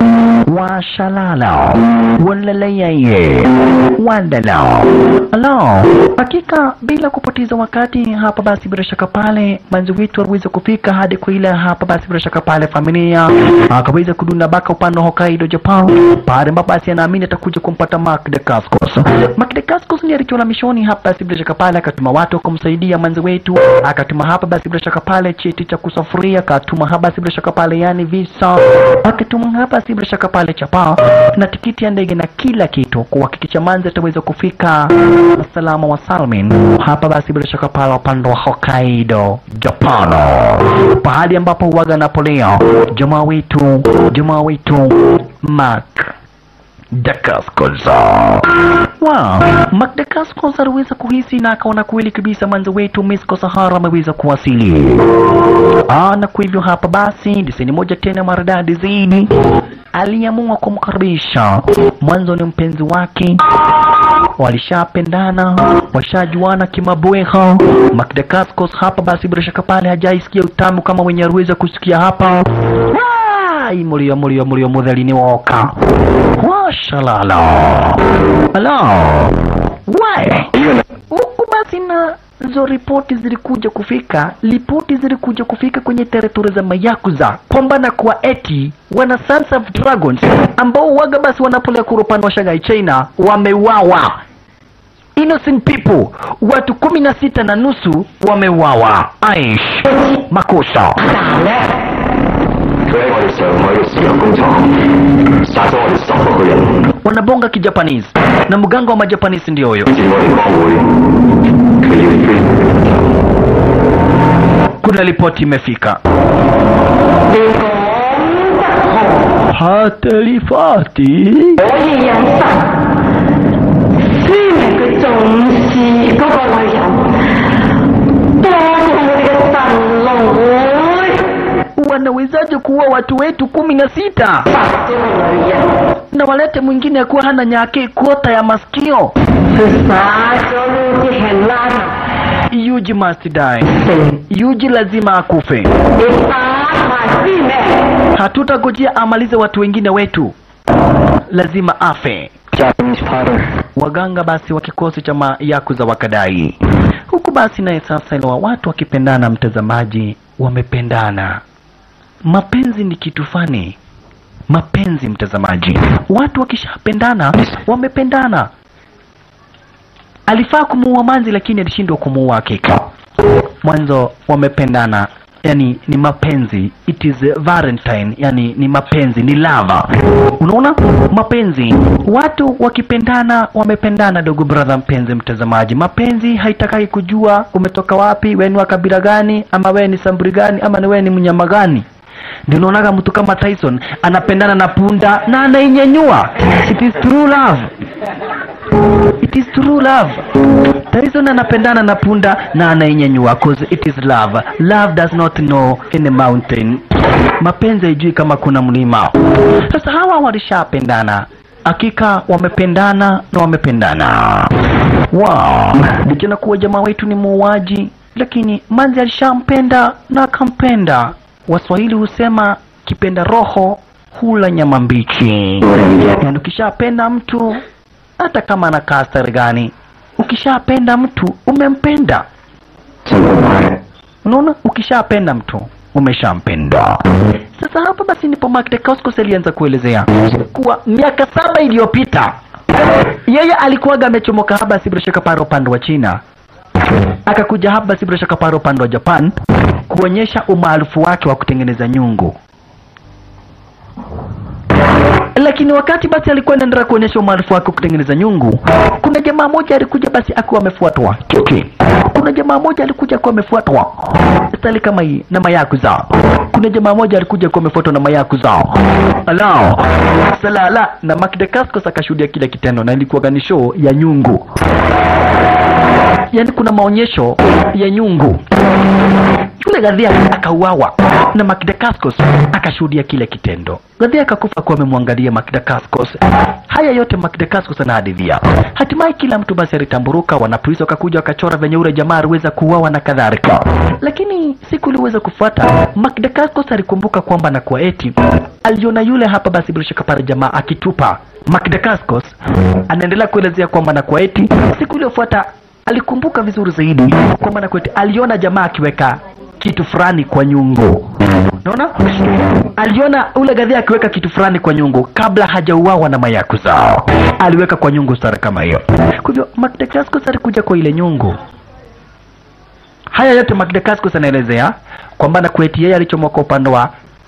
Washalala. Walalaiye. Wandala. Hello. Hakika bila kupoteza wakati hapa basi bila shaka pale manzi wetu aliweza kufika hadi kwa ile hapa basi bila shaka pale familia akaweza kudunda baka upande wa Hokkaido Japan pale ambapo basi anaamini atakuja kumpata Mark Dacascos. Mark Dacascos ni alichola mishoni hapa basi bila shaka pale akatuma watu kumsaidia manzi wetu akatuma hapa basi bila shaka pale cheti cha kusafiria akatuma hapa basi bila shaka pale yani visa akatuma hapa basi bila shaka pale chapa na tikiti ya ndege na kila kitu kuhakikisha manzi ataweza kufika salama wa salmin hapa basi bila shaka pale upande wa Hokkaido Japan pahali ambapo huwaga Napoleon jamaa wetu jamaa wetu Mark Dacascos. Wow, Mark Dacascos aliweza kuhisi na akaona kweli kabisa mwanzo wetu Misko Sahara ameweza kuwasili. Ah, na kwa hivyo hapa basi diseni moja tena maridadi zaidi aliamua kumkaribisha. Mwanzo ni mpenzi wake, walishapendana, washajuana kimabweha. Mark Dacascos hapa basi bila shaka pale hajaisikia utamu kama wenye aliweza kusikia hapa. Ai, mulio mulio mulio mutheri woka washalala halo wae huku basi na zo ripoti zilikuja kufika ripoti zilikuja kufika kwenye teritori za mayakuza kwamba na kwa eti wana sons of dragons ambao waga basi wanapolea kurupani wa shanghai china wameuawa innocent people watu kumi na sita na nusu wameuawa aish makosa 佢喺我哋上海嘅石油工廠殺咗我哋十六個人， wanabonga kijapanese na mganga wa majapanese ndio huyo 好似我哋幫會，佢要飛。 kuna ripoti imefika hata ripoti 可以引神，雖然佢重視嗰個女人，多過我哋嘅神龍會 wanawezaje kuua watu wetu kumi na sita 殺咗個女人， na walete mwingine akuwa hana nyake kota ya masikio 佢殺咗呢啲係拉 yuji must die 成， yuji lazima akufe 你殺埋先咩？ hatutagojea amalize watu wengine wetu lazima afe Japanese powder. waganga basi wa kikosi cha mayaku za wakadai huku basi naye sasa iliwa watu wakipendana mtazamaji wamependana mapenzi ni kitu fani mapenzi mtazamaji watu wakishapendana wamependana alifaa kumuua manzi lakini alishindwa kumuua hakika mwanzo wamependana yani ni mapenzi it is a valentine yani ni mapenzi ni lava unaona mapenzi watu wakipendana wamependana dogo brother mpenzi mtazamaji mapenzi haitakai kujua umetoka wapi we ni wa kabila gani ama we ni samburi gani ama ni we ni mnyama gani ndio unaonaga mtu kama Tyson anapendana na punda na anainyanyua it is true love it is true love Tyson anapendana na punda na anainyanyua cause it is love love does not know any mountain mapenzi haijui kama kuna mlima sasa hawa walishapendana hakika wamependana na wamependana wow. likiona kuwa jamaa wetu ni muuaji lakini manzi alishampenda na akampenda waswahili husema kipenda roho hula nyama mbichi yaani ukishapenda mtu hata kama anakaa stari gani ukishapenda mtu umempenda unaona ukishapenda mtu umeshampenda sasa hapa basi ndipo Mark Dacascos alianza kuelezea kuwa miaka saba iliyopita yeye alikuwaga amechomoka haba si bila shaka pale upande wa China akakuja hapa si bila shaka pale upande wa Japan kuonyesha umaarufu wake wa kutengeneza nyungu lakini wakati basi alikuwa anaendelea kuonyesha umaarufu wake wa kutengeneza nyungu kuna jamaa moja alikuja basi akiwa amefuatwa kiki kuna jamaa moja alikuja akiwa amefuatwa stali kama hii na mayakuza kuna jamaa moja alikuja akiwa amefuatwa na mayakuza ala salala na Mark Dacascos akashuhudia kile kitendo na ilikuwa ni show ya nyungu yaani kuna maonyesho ya nyungu yule Gadhia akauawa na Makdakascos akashuhudia kile kitendo. Gadhia akakufa kuwa amemwangalia Makdakascos. Haya yote Makdakascos anahadithia. Hatimaye kila mtu basi alitamburuka, wanapolisi wakakuja wakachora venye ule jamaa aliweza kuuawa na kadhalika. Lakini siku iliweza kufuata, Makdakascos alikumbuka kwamba na kwa eti aliona yule hapa basi bila shaka pale jamaa akitupa. Makdakascos anaendelea kuelezea kwamba na kwa eti siku iliyofuata alikumbuka vizuri zaidi kwamba na kweti aliona jamaa akiweka kitu fulani kwa nyungu unaona aliona ule gadhia akiweka kitu fulani kwa nyungu kabla hajauawa na mayakuza aliweka kwa nyungu stara kama hiyo kwa hivyo Magdacascos alikuja kwa ile nyungu haya yote Magdacascos anaelezea kwamba na kweti yeye alichomoka upande wa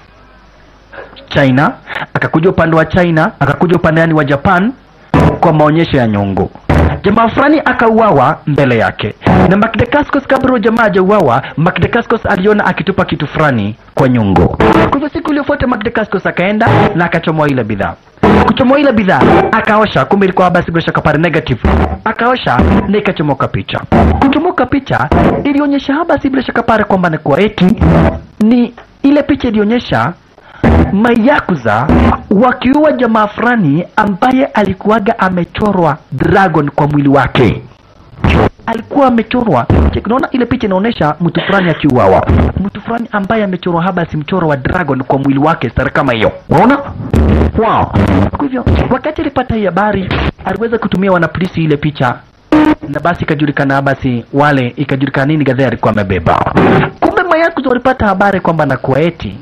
China akakuja upande wa China akakuja upande yani wa Japan kwa maonyesho ya nyungu jamaa fulani akauawa mbele yake na Magdacascos kabla huyo jamaa hajauawa Magdacascos aliona akitupa kitu fulani kwa nyungu kwa hivyo siku iliyofuata Magdacascos akaenda na akachomoa ile bidhaa kuchomoa ile bidhaa akaosha kumbe ilikuwa basi bila shaka pale negative akaosha na ikachomoka picha kuchomoka picha ilionyesha haba si bila shaka pale kwamba ni kwa eti ni ile picha ilionyesha mayakuza wakiua jamaa fulani ambaye alikuwaga amechorwa dragon kwa mwili wake alikuwa amechorwa Check, unaona ile picha inaonyesha mtu fulani akiuawa mtu fulani ambaye amechorwa haba si mchoro wa dragon kwa mwili wake stara kama hiyo unaona wow. kwa hivyo wakati alipata hii habari aliweza kutumia wanapolisi ile picha na basi ikajulikana basi wale ikajulikana nini gadhia alikuwa amebeba kumbe mayakuza walipata habari kwamba nakuwa eti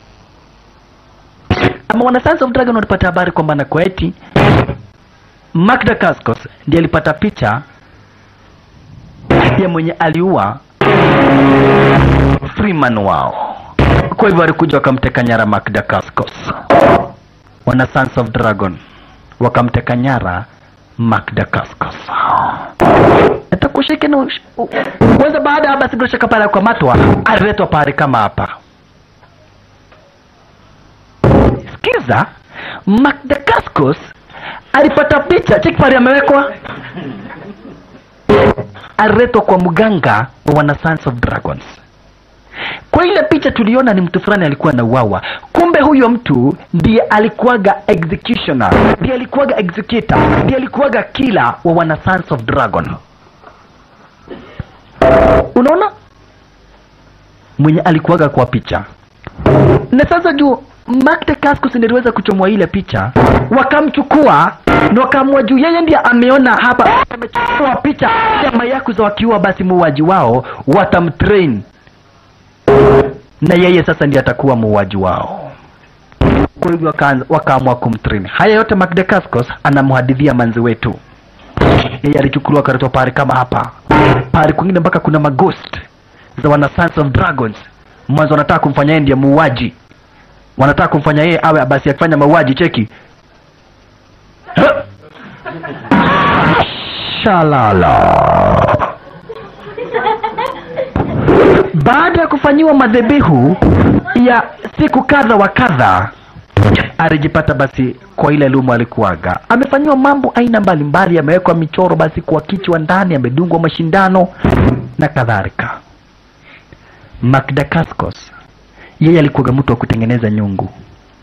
ama wana Sons of Dragon walipata habari kwamba na kwa eti Magda Cascos ndiye alipata picha ya mwenye aliua Freeman wao. Kwa hivyo walikuja wakamteka nyara Magda Cascos. Wana Sons of Dragon wakamteka nyara Magda Cascos. Atakushike na kwanza, baada ya basi bila shaka pale kukamatwa, aliletwa pale kama hapa Sikiza, Magdacascos alipata picha cheki pale amewekwa, aliletwa kwa mganga wa wana Sons of Dragons. Kwa ile picha tuliona ni mtu fulani alikuwa na uwawa, kumbe huyo mtu ndiye alikuwaga executioner, ndiye alikuwaga executor, ndiye alikuwaga killer wa wana Sons of Dragon. Unaona mwenye alikuwaga kwa picha na sasa juu Magda Cascos niliweza kuchomwa ile picha, wakamchukua na wakaamua juu yeye ndiye ameona hapa, amechukua picha ya mayakuza wakiua, basi muuaji wao watamtrain na yeye sasa ndiye atakuwa muuaji wao. Kwa hivyo wakaanza- wakaamua kumtrain. Haya yote Magda Cascos anamhadithia manzi wetu, yeye alichukuliwa akaletwa pale kama hapa pale kwingine, mpaka kuna maghost za wana Sons of Dragons. Mwanzo wanataka kumfanya yeye ndiye muuaji wanataka kumfanya yeye awe basi akifanya mauaji cheki Ha! shalala baada ya kufanyiwa madhebihu ya siku kadha wa kadha alijipata basi kwa ile lumu alikuwaga amefanyiwa mambo aina mbalimbali amewekwa michoro basi kwa kichwa ndani amedungwa mashindano na kadhalika Magdakaskos yeye alikuwaga mtu wa kutengeneza nyungu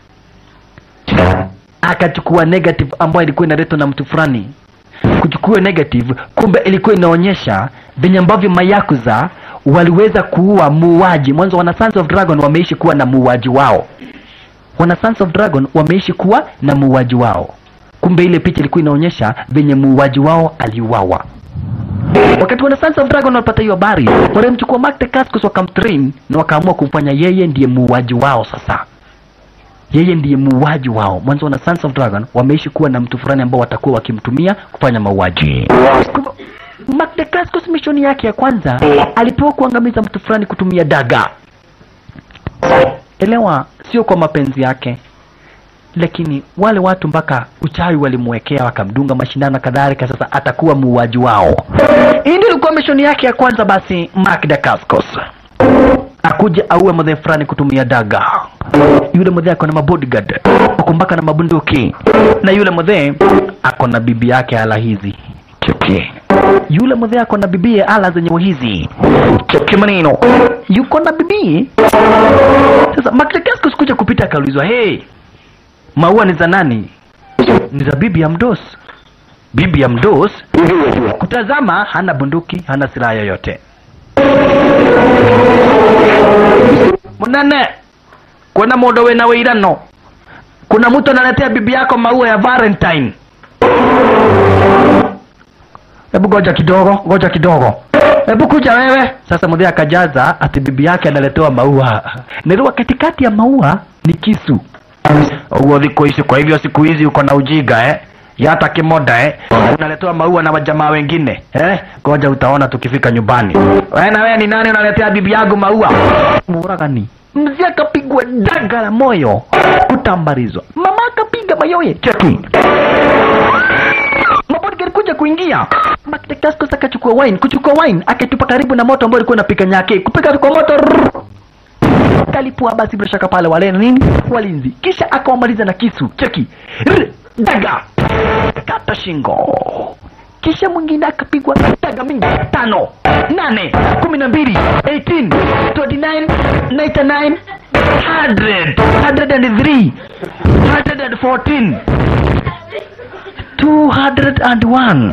akachukua negative ambayo ilikuwa inaletwa na mtu fulani kuchukua negative kumbe ilikuwa inaonyesha venye ambavyo mayakuza waliweza kuua muuaji mwanzo wana Sons of Dragon wameishi kuwa na muuaji wao wana Sons of Dragon wameishi kuwa na muuaji wao kumbe ile picha ilikuwa inaonyesha venye muuaji wao aliuawa wakati wana Sons of Dragon walipata hiyo habari walimchukua Mark the Cascos wakamtrain na wakaamua kumfanya yeye ndiye muuaji wao sasa yeye ndiye muuaji wao mwanzo wana Sons of Dragon wameishi kuwa na mtu fulani ambao watakuwa wakimtumia kufanya mauaji Mark the Cascos mishoni yake ya kwanza alipewa kuangamiza mtu fulani kutumia daga elewa sio kwa mapenzi yake lakini wale watu mpaka uchawi walimwekea wakamdunga mashindano na kadhalika sasa atakuwa muuaji wao hii ndio ilikuwa mishoni yake ya kwanza basi Mark the Cascos akuja auwe mzee fulani kutumia daga yule mzee ako na mabodyguard ako mpaka na mabunduki na yule mzee ako na bibi yake ala hizi cheki yule mzee ako na bibie ala zenye hizi cheki maneno yuko na bibi sasa Makdakaskus kuja kupita akaulizwa hey maua ni za nani ni za bibi ya mdos bibi ya mdos kutazama hana bunduki hana silaha yoyote munene kuna mundu wina wĩirano kuna mtu analetea bibi yako maua ya valentine hebu goja kidogo goja kidogo hebu kuja wewe sasa mzee akajaza ati bibi yake analetewa maua niliwa katikati ya maua ni kisu huo dhiko hizi kwa hivyo siku hizi uko na ujiga eh yata kimoda eh unaletewa maua na wajamaa wengine eh goja utaona tukifika nyumbani wewe na wewe ni nani unaletea bibi yangu maua muragani mzee akapigwa daga la moyo kutambarizwa mama akapiga mayoye cheki mabodyguard kuja kuingia Makdakaskos akachukua wine kuchukua wine akatupa karibu na moto ambao ulikuwa unapika nyake kupika kwa moto rrrr. kalipua basi bila shaka pale wale nini walinzi kisha akawamaliza na kisu cheki Rrr, daga kata shingo kisha mwingine akapigwa daga mingi tano nane kumi na mbili 18 29 99 100 103 114 201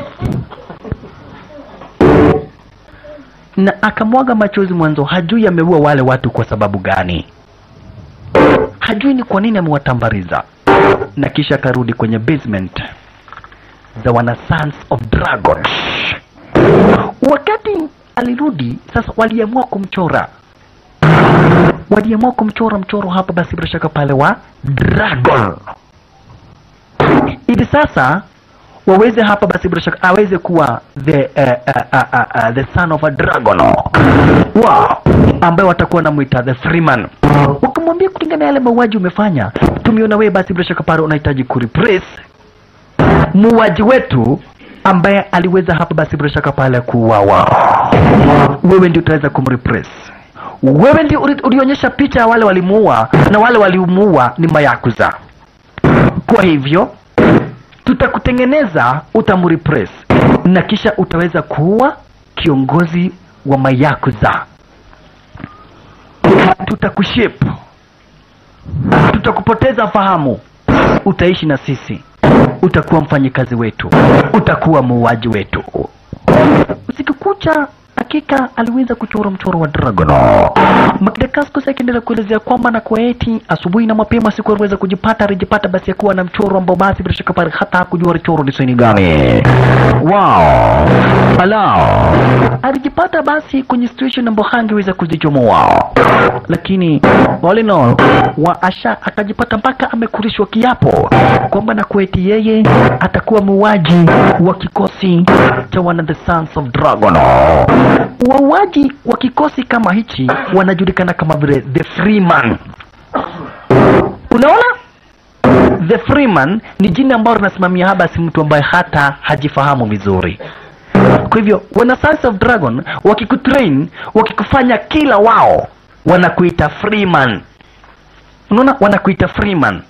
na akamwaga machozi mwanzo hajui ameua wale watu kwa sababu gani hajui ni kwa nini amewatambariza na kisha akarudi kwenye basement za wana sons of dragon wakati alirudi sasa waliamua kumchora waliamua kumchora mchoro hapa basi bila shaka pale wa dragon hivi sasa waweze hapa basi bila shaka aweze kuwa the uh, uh, uh, uh, uh, the son of a dragon wow ambaye watakuwa namwita the freeman wakamwambia kulingana na yale mauaji umefanya tumeona wewe basi bila shaka pale unahitaji kureplace muuaji wetu ambaye aliweza hapa basi bila shaka pale kuuawa wewe ndio utaweza kumreplace wewe ndio uli- ulionyesha picha ya wale walimuua na wale walimuua ni mayakuza kwa hivyo tutakutengeneza utamrepress na kisha utaweza kuwa kiongozi wa mayakuza tutakushape tutakupoteza fahamu utaishi na sisi utakuwa mfanyikazi wetu utakuwa muuaji wetu usiku kucha hakika aliweza kuchora mchoro wa dragon Magdakaskos akiendelea kuelezea kwamba na kwa eti asubuhi na mapema siku aliweza kujipata alijipata basi akuwa na mchoro ambao basi bila shaka pale hata hakujua mchoro ni saini gani wow ala alijipata basi kwenye situation ambayo hangeweza kujichomoa lakini all in all wa asha akajipata mpaka amekurishwa kiapo kwamba na kweti yeye atakuwa muuaji wa kikosi cha wana the sons of dragon wauaji wa kikosi kama hichi wanajulikana kama vile the freeman unaona the freeman ni jina ambalo linasimamia haba si mtu ambaye hata hajifahamu vizuri kwa hivyo wana sons of dragon wakikutrain wakikufanya kila wao wanakuita freeman unaona wanakuita freeman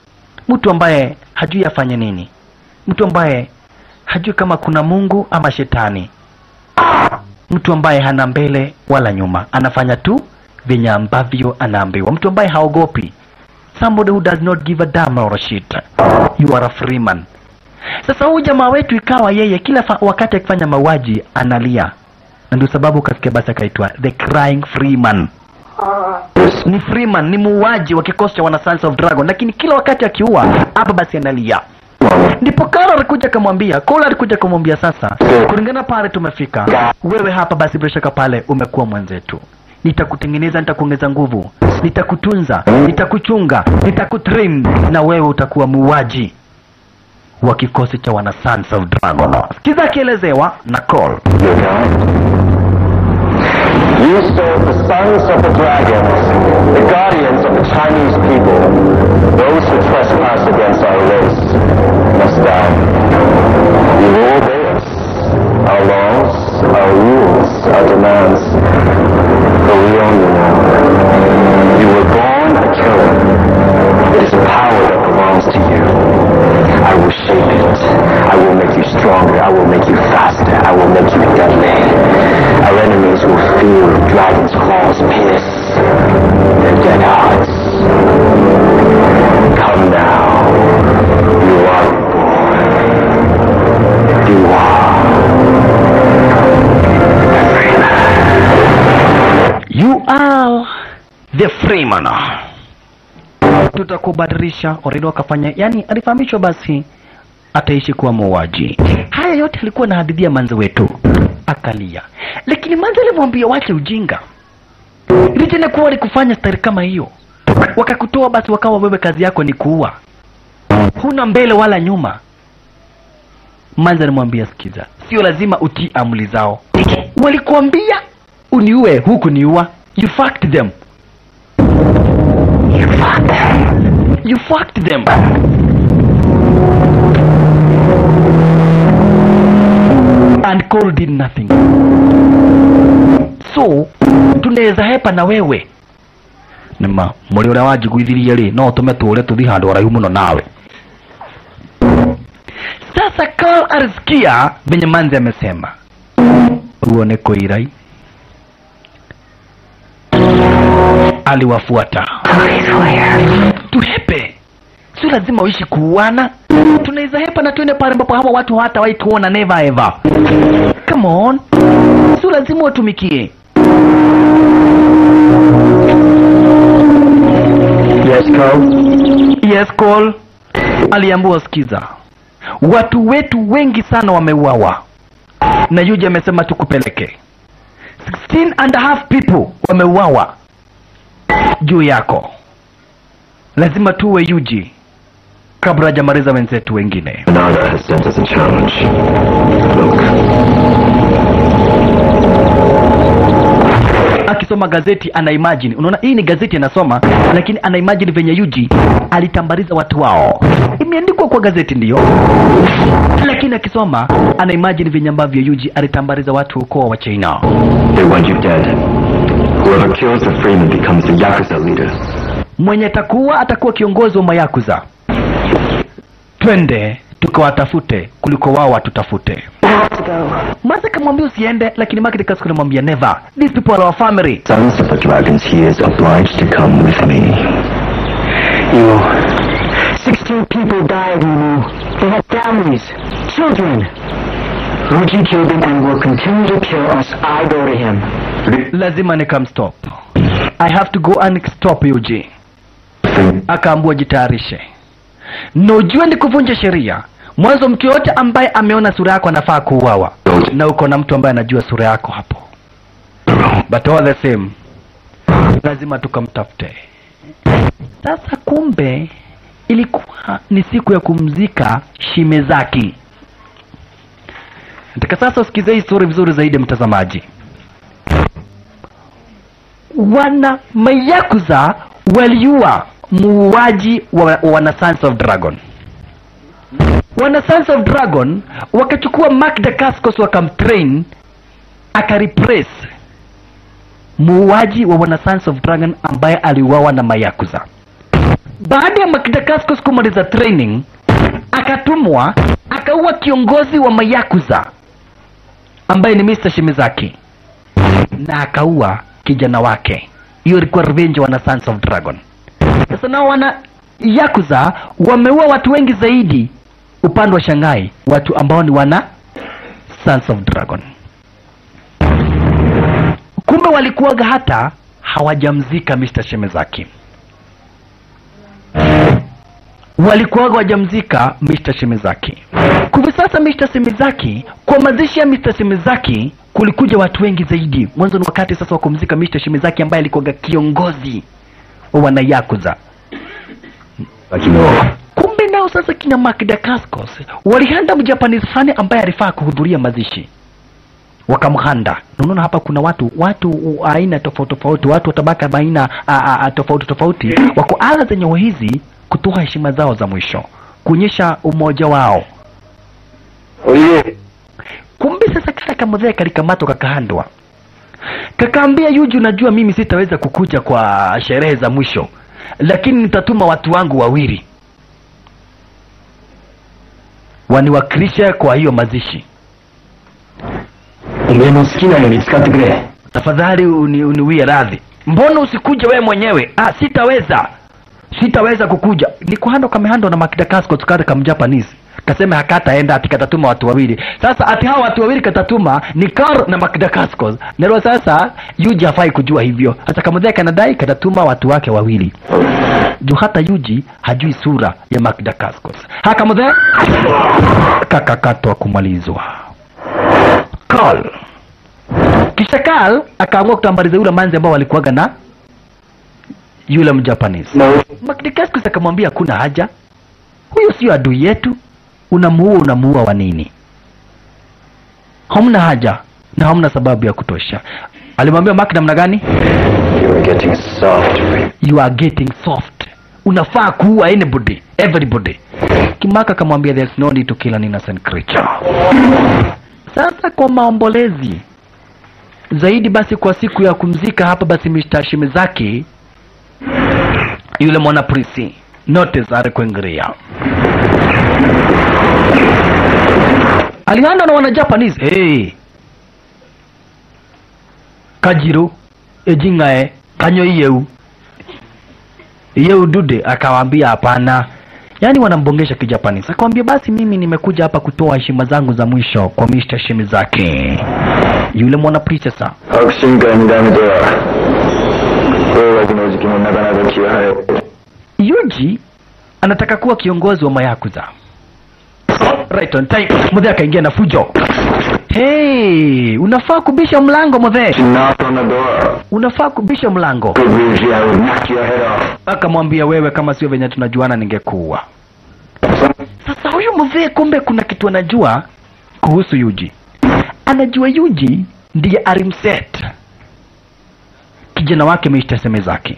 mtu ambaye hajui afanye nini mtu ambaye hajui kama kuna mungu ama shetani mtu ambaye hana mbele wala nyuma anafanya tu vyenye ambavyo anaambiwa mtu ambaye haogopi somebody who does not give a damn or a shit you are a free man sasa huyu jamaa wetu ikawa yeye kila fa- wakati akifanya mauaji analia na ndio sababu kasikia basi akaitwa the crying freeman ni freeman ni muuaji wa kikosi cha wana Sons of dragon lakini kila wakati akiua hapa basi analia ndipo Carl alikuja akamwambia Cole alikuja akamwambia sasa kulingana pale tumefika wewe hapa basi bila shaka pale umekuwa mwenzetu nitakutengeneza nitakuongeza nguvu nitakutunza nitakuchunga nitakutrim na wewe utakuwa muuaji wa kikosi cha wana Sons of Dragon. Sikiza akielezewa na Cole. Your God. You serve the sons of the dragons, the guardians of the Chinese people. Those who trespass against our race must die. You will obey us, our laws, our rules, our demands. For we own you now. You were born a killer. It is a power that belongs to you. I will shape it. I will make you stronger. I will make you faster. I will make you deadly. Our enemies will feel dragon's claws pierce their dead hearts. Come now. You are reborn. You are. You are the freeman. Tutakubadilisha already wakafanya, yani alifahamishwa basi ataishi kuwa muuaji. Haya yote alikuwa na hadithia manzi wetu, akalia, lakini manzi alimwambia wache ujinga, licha kuwa walikufanya stari kama hiyo, wakakutoa basi, wakawa wewe kazi yako ni kuua, huna mbele wala nyuma. Manzi alimwambia sikiza, sio lazima utii amri zao, walikuambia uniue huku niua, you fucked them You fucked them. And Cole did nothing. So, tunaweza hepa na wewe. Nima, muri uria wanjiguithirie ri, no tume tũre tũthi handũ haraihu mũno nawe. Sasa Carl alisikia venye manzi amesema. Huo ni kuirai. Aliwafuata. tuhepe sio lazima uishi kuuana tunaweza hepa na tuende pale ambapo hawa watu hatawahi kuona never ever come on sio lazima watumikie Yes, Cole? yes call aliambiwa sikiza watu wetu wengi sana wameuawa na yuji amesema tukupeleke 16 and a half people wameuawa juu yako lazima tuwe yuji kabla hajamaliza wenzetu wengine Nada has sent us a challenge. Look, akisoma gazeti ana imagine unaona hii ni gazeti anasoma lakini ana imagine venye yuji alitambariza watu wao imeandikwa kwa gazeti ndiyo lakini akisoma ana imagine venye ambavyo yuji alitambariza watu ukoo wa china they want you dead. Whoever kills the Freeman becomes the Yakuza leader. mwenye atakuwa atakuwa kiongozi wa mayakuza twende tukawatafute kuliko wao watutafute Maza kamwambia usiende lakini Margaret Kasuku anamwambia never these people are our family Sons of the dragons, he is obliged to come with me. You. Sixteen people died, Emu. They had families, children. Ruji killed them and will continue to kill us. I go to him. lazima nikamstop I have to go and stop Yuji akaambua jitayarishe na ujue ni kuvunja sheria mwanzo mtu yoyote ambaye ameona sura yako anafaa kuuawa na uko na mtu ambaye anajua sura yako hapo but all the same lazima tukamtafute sasa kumbe ilikuwa ni siku ya kumzika shimezaki nataka sasa usikize hii story vizuri zaidi mtazamaji wana mayakuza waliua muuaji wa, wa wana Sons of Dragon. Wana Sons of Dragon wakachukua Mark Dacascos wakamtrain akarepress muuaji wa wana Sons of Dragon ambaye aliuawa na mayakuza. baada ya Makidakaskos kumaliza training akatumwa akaua kiongozi wa mayakuza ambaye ni Mr. Shimizaki na akaua kijana wake. Hiyo ilikuwa revenge wana Sons of Dragon. Sasa nao wana yakuza wameua watu wengi zaidi upande wa Shanghai, watu ambao ni wana Sons of Dragon. Kumbe walikuwaga hata hawajamzika Mr. Shimizaki, walikuwaga wajamzika Mr. Shimizaki. Kwa sasa Mr. Shimizaki, kwa mazishi ya Mr. Shimizaki kulikuja watu wengi zaidi. Mwanzo ni wakati sasa wa kumzika Mr. Shimizaki ambaye alikuwaga kiongozi wa wanayakuza. Kumbe nao sasa kina Makidakaskos walihanda mjapanese fulani ambaye alifaa kuhudhuria mazishi wakamhanda. Unaona hapa kuna watu watu u- aina tofauti tofauti, watu wa tabaka baina a- a- a- tofauti tofauti, wako ala zenye hizi kutoa heshima zao za mwisho, kuonyesha umoja wao. Oye, Kumbe sasa kaka kamudhee kalikamatwa kakahandwa, kakaambia Yuji, unajua mimi sitaweza kukuja kwa sherehe za mwisho, lakini nitatuma watu wangu wawili waniwakilishe kwa hiyo mazishi. おめえの好きなように使ってくれ。 tafadhali uni, uniwie radhi. Mbona usikuje wewe mwenyewe? Ah, sitaweza, sitaweza kukuja. Ni kuhando kamehando na Makida Casco tukare kam Japanese kasema hakataenda ati katatuma watu wawili. Sasa ati hao watu wawili katatuma ni Kar na Makida Casco. Nero sasa Yuji hafai kujua hivyo. Sasa kamudhea kanadai katatuma watu wake wawili. Juu hata Yuji hajui sura ya Makida Casco. Hakamudhea kakakatwa kumalizwa. Call kisha Karl akaamua kutambaliza yule manzi ambao walikuwaga na yule mjapanese. Makdikaskus akamwambia hakuna haja, huyo sio adui yetu, unamuua unamuua wa nini? Hamna haja na hamna sababu ya kutosha. Alimwambia Mark namna gani? You are getting soft. You are getting soft, unafaa kuua anybody everybody. Kimaka akamwambia there's no need to kill an innocent creature. Sasa kwa maombolezi zaidi basi kwa siku ya kumzika hapa basi Mr. Shimizaki yule mwana prisi notice alikuingilia alianda na wana Japanese hey. Kajiro ejingae kanyo iyeu iyeu dude akawaambia hapana yaani wanambongesha kijapanese akamwambia basi mimi nimekuja hapa kutoa heshima zangu za mwisho kwa Mr. Shimizaki yule mwana prisi sasa 白神会2代目では、大学の時期もなかなか気が早い。 Yuji anataka kuwa kiongozi wa mayakuza. Right on time. Mudhe akaingia na fujo. Hey, unafaa kubisha mlango Mudhe. Knock on the door. Unafaa kubisha mlango. Good news, I would knock your head off. Akamwambia wewe, kama sio venye tunajuana ningekuua. Sasa huyu Mudhe kumbe kuna kitu anajua kuhusu Yuji. Anajua Yuji ndiye alimset kijana wake Mr. Semezaki.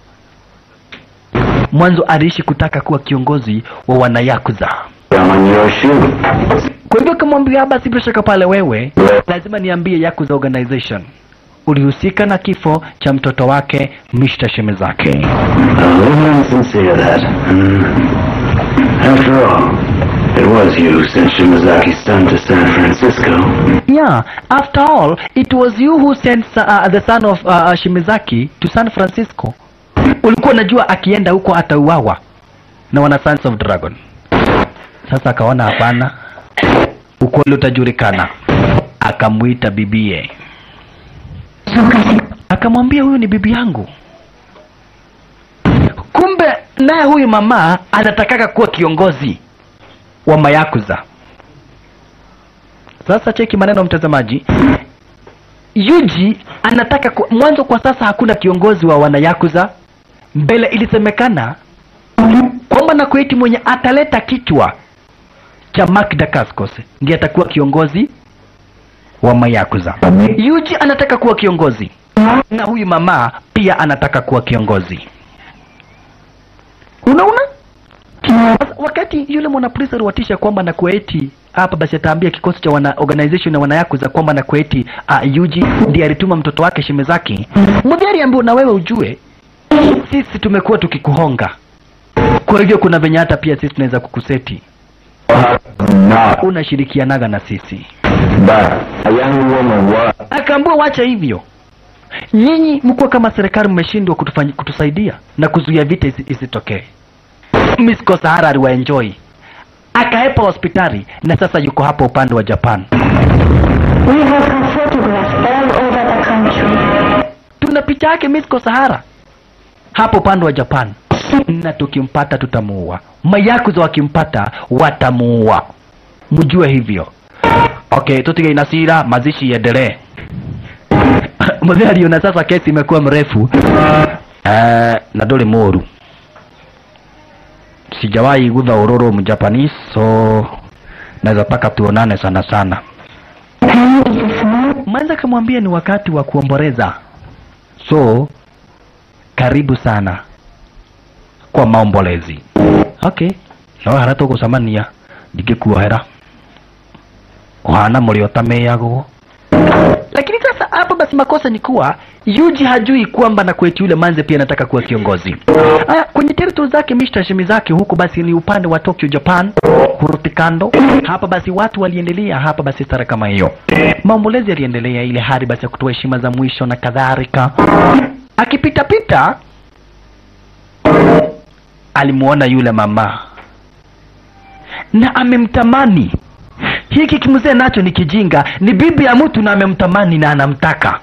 Mwanzo aliishi kutaka kuwa kiongozi wa wanayakuza. I'm on your shoe. Kwa hivyo kamwambia basi, bila shaka pale wewe lazima niambie Yakuza Organization ulihusika na kifo cha mtoto wake Mr. Shimezaki. A little insincere, that. Hmm. After all, it was you who sent Shimazaki's son to San Francisco. Yeah, after all, it was you who sent uh, the son of uh, Shimezaki to San Francisco. Ulikuwa unajua akienda huko atauawa na wana Sons of Dragon. Sasa akaona hapana, ukweli utajulikana. Akamwita bibie, akamwambia huyu ni bibi yangu. Kumbe naye huyu mama anatakaka kuwa kiongozi wa mayakuza. Sasa cheki maneno mtazamaji. Yuji anataka ku, mwanzo kwa sasa hakuna kiongozi wa wanayakuza. Mbele ilisemekana kwamba na kueti mwenye ataleta kichwa cha Mark Dacascos ndiye atakuwa kiongozi wa mayakuza. Yuji anataka kuwa kiongozi na huyu mama pia anataka kuwa kiongozi. Unaona? Sasa wakati yule mwanapolisi aliwatisha kwamba na kueti hapa basi ataambia kikosi cha wana organization na wanayakuza kwamba na kueti uh, Yuji ndiye alituma mtoto wake Shimezaki. Mudhari ambaye na wewe ujue sisi tumekuwa tukikuhonga kwa hivyo kuna venye hata pia sisi tunaweza kukuseti Not unashirikianaga na sisi but a young woman was akaambua wacha hivyo nyinyi mkuwa kama serikali mmeshindwa kutufanyi- kutusaidia na kuzuia vita isi- isitokee misko sahara aliwaenjoy akaepa hospitali na sasa yuko hapa upande wa japan We have her photographs all over the country. tuna picha yake misko sahara hapo upande wa japan na tukimpata tutamuua mayakuza wakimpata watamuua mjue hivyo okay tutige inasira mazishi iendelee mzee aliona sasa kesi imekuwa mrefu eh, na ndũrĩ mũru sijawahi gutha ũrũrũ mjapanese so naweza taka tuonane sana sana Penny is a small mwanza kamwambia ni wakati wa kuomboleza so karibu sana kwa maombolezi okay no hara tũgũcemania ndingĩkuohera ũhana mũrĩ ũtamĩagwo lakini sasa hapa basi makosa ni kuwa yuji hajui kwamba na kwetu yule manze pia anataka kuwa kiongozi Aya, kwenye territory zake mishtashimi zake huko basi ni upande wa tokyo japan huruti kando hapa basi watu waliendelea hapa basi stara kama hiyo maombolezi yaliendelea ile hadi basi ya kutoa heshima za mwisho na kadhalika akipitapita alimuona yule mama na amemtamani hiki kimzee nacho ni kijinga ni bibi ya mtu na amemtamani na anamtaka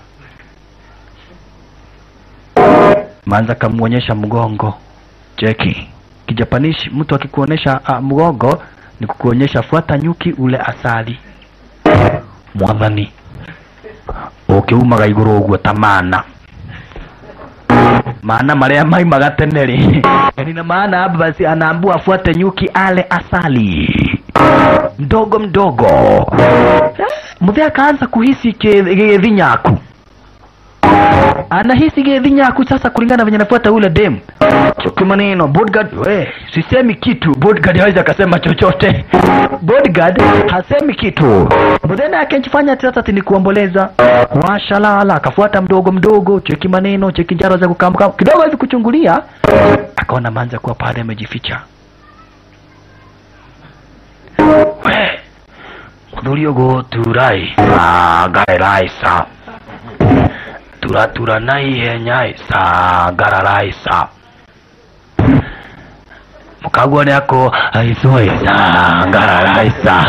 manza kamwonyesha mgongo cheki kijapanishi mtu akikuonyesha uh, mgongo ni kukuonyesha fuata nyuki ule asali mwathani ukiumaga iguru uguo ta mana maana maria maimaga tene ri nina maana hapa basi anaambua afuate nyuki ale asali mdogo mdogo mzee akaanza kuhisi gedhi nyaku anahisi gedhi nyaku sasa kulingana venye nafuata ule dem choki maneno bodyguard we sisemi kitu bodyguard hawezi akasema chochote bodyguard hasemi kitu mzee akifanya sasa ati ni kuomboleza washalala akafuata mdogo mdogo cheki maneno cheki njaro za kukamka kidogo hivi kuchungulia akaona manza kuwa pale amejificha we muthuri ugu turai ngaerai sa turatura na ihenya sa ngararai sa mukaguo ni ako aithoi sa ngararai sa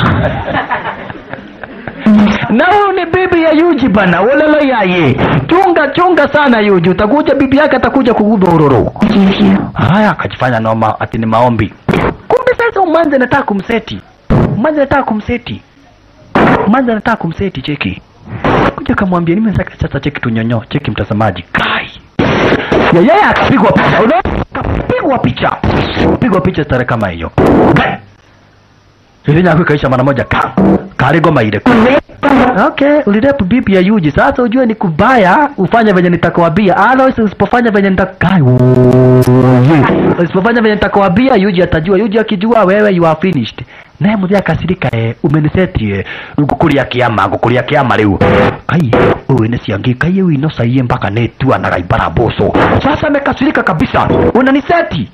na huyu ni bibi ya Yuji bana, wolelo yaye. Chunga chunga sana Yuji, utakuja bibi yake atakuja kugudha uroro. give you. Haya, akajifanya noma ati ni maombi. Kumbe sasa umanze anataka kumseti, umanze anataka kumseti, umanze anataka kumseti. Cheki kuja kamwambia, nimesaka sasa. Cheki tunyonyo, cheki mtazamaji, kai ya yeye akapigwa picha, unaona, kapigwa picha, pigwa picha stare kama hiyo ile nyako ikaisha mara moja ka karigo maile okay ulirepu bibi ya Yuji sasa ujue ni kubaya ufanye venye nitakwambia otherwise usipofanya venye nitakai usipofanya venye nitakwambia Yuji atajua Yuji akijua wewe you are finished naye mzee akasirika eh umeniseti eh ngukuria kiama ngukuria kiama riu kai uwe ni ciangi kai uyu inocaie mpaka netua na gaibara boso sasa amekasirika kabisa unaniseti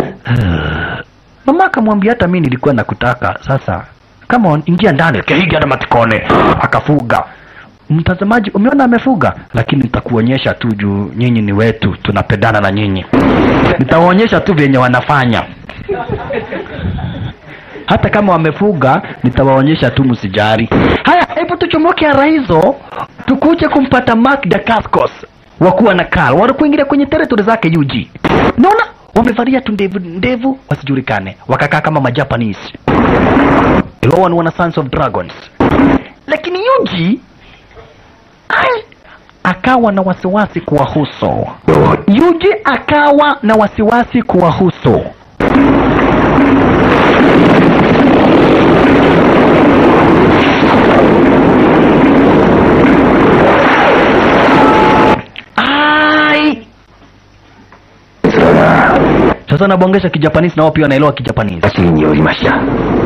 mama akamwambia hata mimi nilikuwa nakutaka sasa kama on, ingia ndani kehiga na matikone akafuga mtazamaji umeona amefuga lakini nitakuonyesha tu juu nyinyi ni wetu tunapendana na nyinyi nitawaonyesha tu vyenye wanafanya hata kama wamefuga nitawaonyesha tu msijari haya hebu tuchomoke ara hizo tukuje kumpata Mark Dacascos wakuwa na Carl wanakuingilia kwenye territory zake Yuji naona wamevalia tu ndevu ndevu wasijulikane wakakaa kama majapanese Ilowan wana Sons of Dragons lakini Yuji ai, akawa na wasiwasi kuwahusu Yuji akawa na wasiwasi kuwahusu ai sasa nabongesha kijapanisi na wao pia wanaelewa kijapanisi 私によりました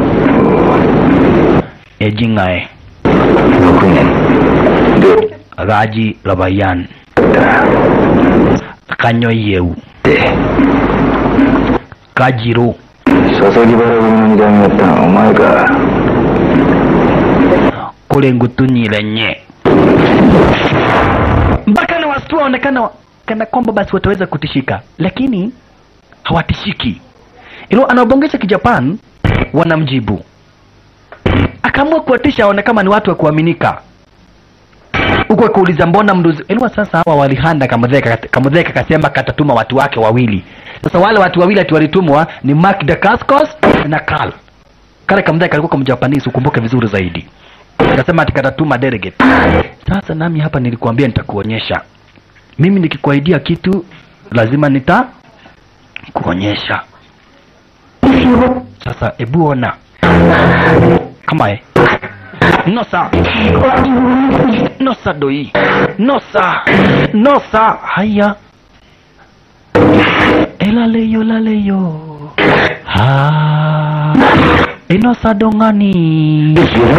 ejingae 6年で gaji labayan kanyo yeu で Kajiro. 佐々木原組の二代目やったのはお前か kule ngutuni lenye mpaka na wasitu waonekana kana kwamba basi wataweza kutishika lakini hawatishiki ilo anaobongesha kijapan wanamjibu akaamua kuwatisha aone kama ni watu wa kuaminika huku akuuliza mbona mduzi ilikuwa sasa hawa walihanda kamudheka kamudheka kasema katatuma watu wake wawili sasa wale watu wawili ati walitumwa ni Mark Dacascos na Carl kale kamudheka alikuwa kamjapanisi ukumbuke vizuri zaidi akasema ati katatuma delegate sasa nami hapa nilikuambia nitakuonyesha mimi nikikuahidia kitu lazima nita kuonyesha sasa ebu ona kama e nosa nosa doi nosa nosa haya elaleyo laleyo ha inosa dongani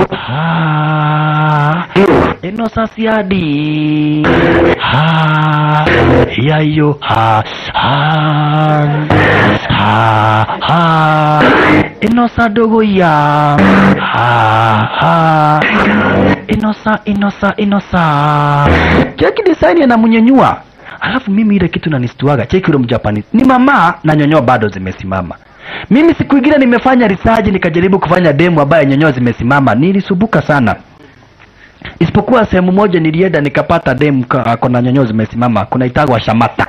ha inosa siadi ha yayo ha ha ha ha inosa dogo ya ha ha inosa inosa inosa cheki design anamnyanyua alafu mimi ile kitu nanistuaga cheki ule mjapani ni mama na nyonyoa bado zimesimama mimi siku ingine nimefanya research nikajaribu kufanya demo ambayo nyonyoa zimesimama nilisubuka sana isipokuwa sehemu moja nilienda nikapata demu ka- kona nyonyoa zimesimama kuna itagwa shamata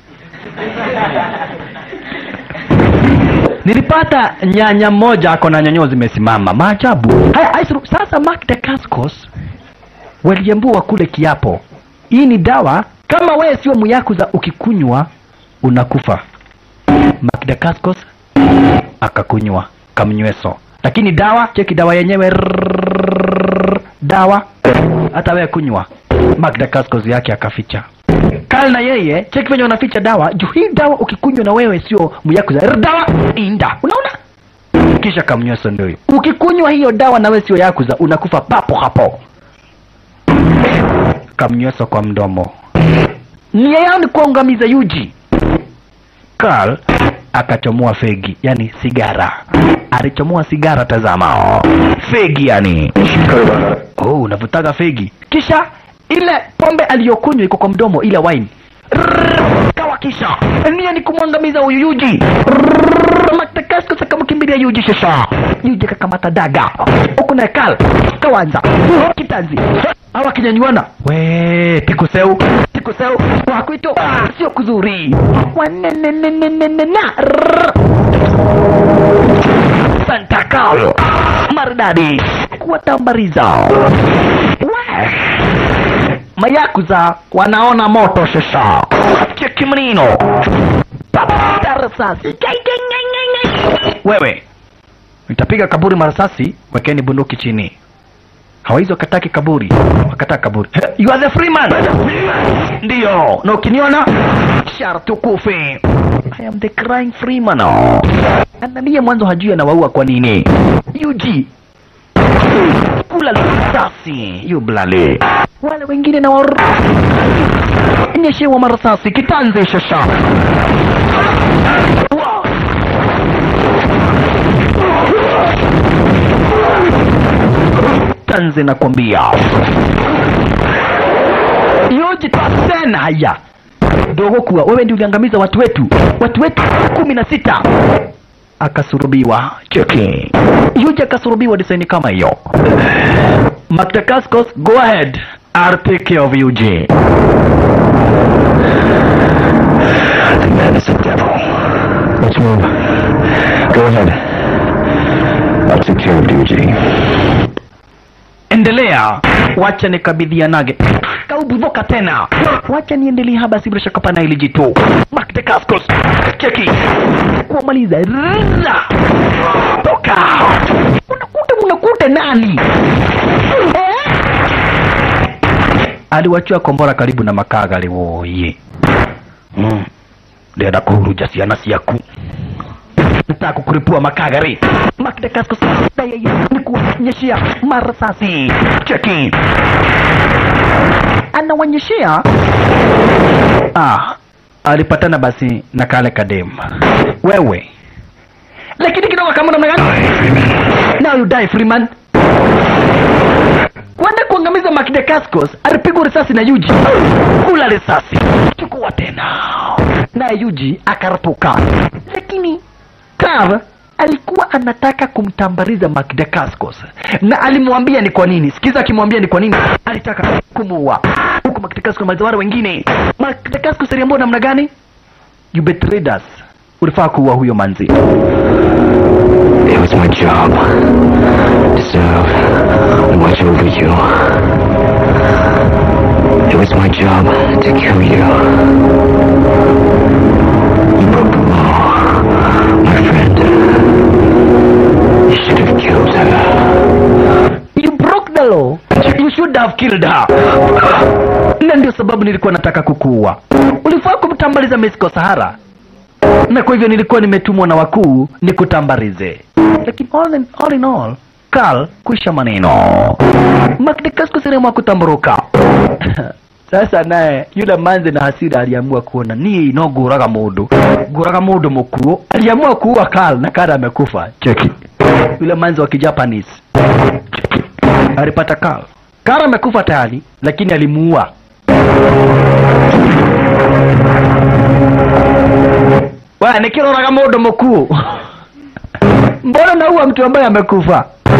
nilipata nyanya moja ako na nyonyoa zimesimama maajabu haya Aisru, sasa Mark Dacascos waliambua kule kiapo hii ni dawa kama wewe sio muyakuza ukikunywa unakufa Mark Dacascos akakunywa kamnyweso lakini dawa cheki dawa yenyewe rrrr, dawa hata wewe kunywa Mark Dacascos yake akaficha Kal na yeye cheki venye wanaficha dawa juu hii dawa ukikunywa na wewe sio muyakuza rrr, dawa inda unaona kisha kamnyweso ndio hiyo ukikunywa hiyo dawa na wewe sio yakuza unakufa papo hapo kamnyweso kwa mdomo nia yao ni kuangamiza yuji Carl akachomoa fegi yani sigara alichomoa sigara tazama fegi yani oh unavutaga fegi kisha ile pombe aliyokunywa iko kwa mdomo ile wine Rrrr, kawa kisha nia ni kumwangamiza huyu yuji matakasko akamkimbilia yuji sasa yuji kakamata daga huku na Carl kawanza kitanzi hawa kinyanyuana we tikuseu tikuseu wakwito sio kuzuri wanenenenenena Santa Carlo maridadi kuwatambariza We. mayakuza wanaona moto sasa cheki mnino risasi wewe nitapiga kaburi marasasi wekeni bunduki chini hawaizi wakataki kaburi wakataka kaburi He, you are the free man ndiyo na ukiniona sharti ukufe i am the crying free man ananiye mwanzo hajui anawaua kwa nini yuji kula risasi yublale wale wengine na war nyeshewa marasasi kitanze shasha Wow. tanze nakwambia yoji tena haya dogo kuwa wewe ndio uliangamiza watu wetu watu wetu kumi na sita akasurubiwa cheki yoji akasurubiwa desaini kama hiyo Mactacascos go ahead I'll take care of Yuji The man is a devil. Let's move. Go ahead. I'll take care of Duji. endelea wacha nikabidhianage kaubuvoka tena wacha niendelee haba si bila shaka pana ili jitu Mactacascos cheki kuwamaliza Rrrra. toka unakuta unakuta nani eh? aliwachua kombora karibu na makagari woye mm. ndenda kuhuruja ciana ciaku nataka kukuripua makagari Mactacascos yeye ni kuwanyeshea marasasi cheki anawanyeshea ah alipatana basi na kale kadem wewe lakini kidogo kama namna gani now you die freeman kwenda kuangamiza Makide Cascos alipigwa risasi na Yuji kula risasi chukua tena naye Yuji akarapuka lakini Carl alikuwa anataka kumtambariza Makide Cascos na alimwambia ni kwa nini sikiza akimwambia ni kwa nini alitaka kumuua huku Makide Cascos maliza wale wengine Makide Cascos aliambiwa namna gani you betrayed us ulifaa kuua huyo manzi It was my job to serve and watch over you. It was my job to kill you. You broke the law, my friend. You should have killed her. You broke the law. You should have killed her. Na ndio sababu nilikuwa nataka kukuua. Ulifaa kumtambaliza Mexico Sahara, na kwa hivyo nilikuwa nimetumwa na wakuu nikutambarize. Lakini all in all, in all Carl kuisha maneno. Makdekasco sehemu kutamburuka. Sasa naye yule manze na hasira aliamua kuona ni no guraga mundu guraga mundu mukuo aliamua kuua Carl na Carl amekufa cheki yule manze wa kijapanese cheki alipata Carl Carl amekufa tayari lakini alimuua Wewe nikiroraga mundu mukuo mbona naua mtu ambaye amekufa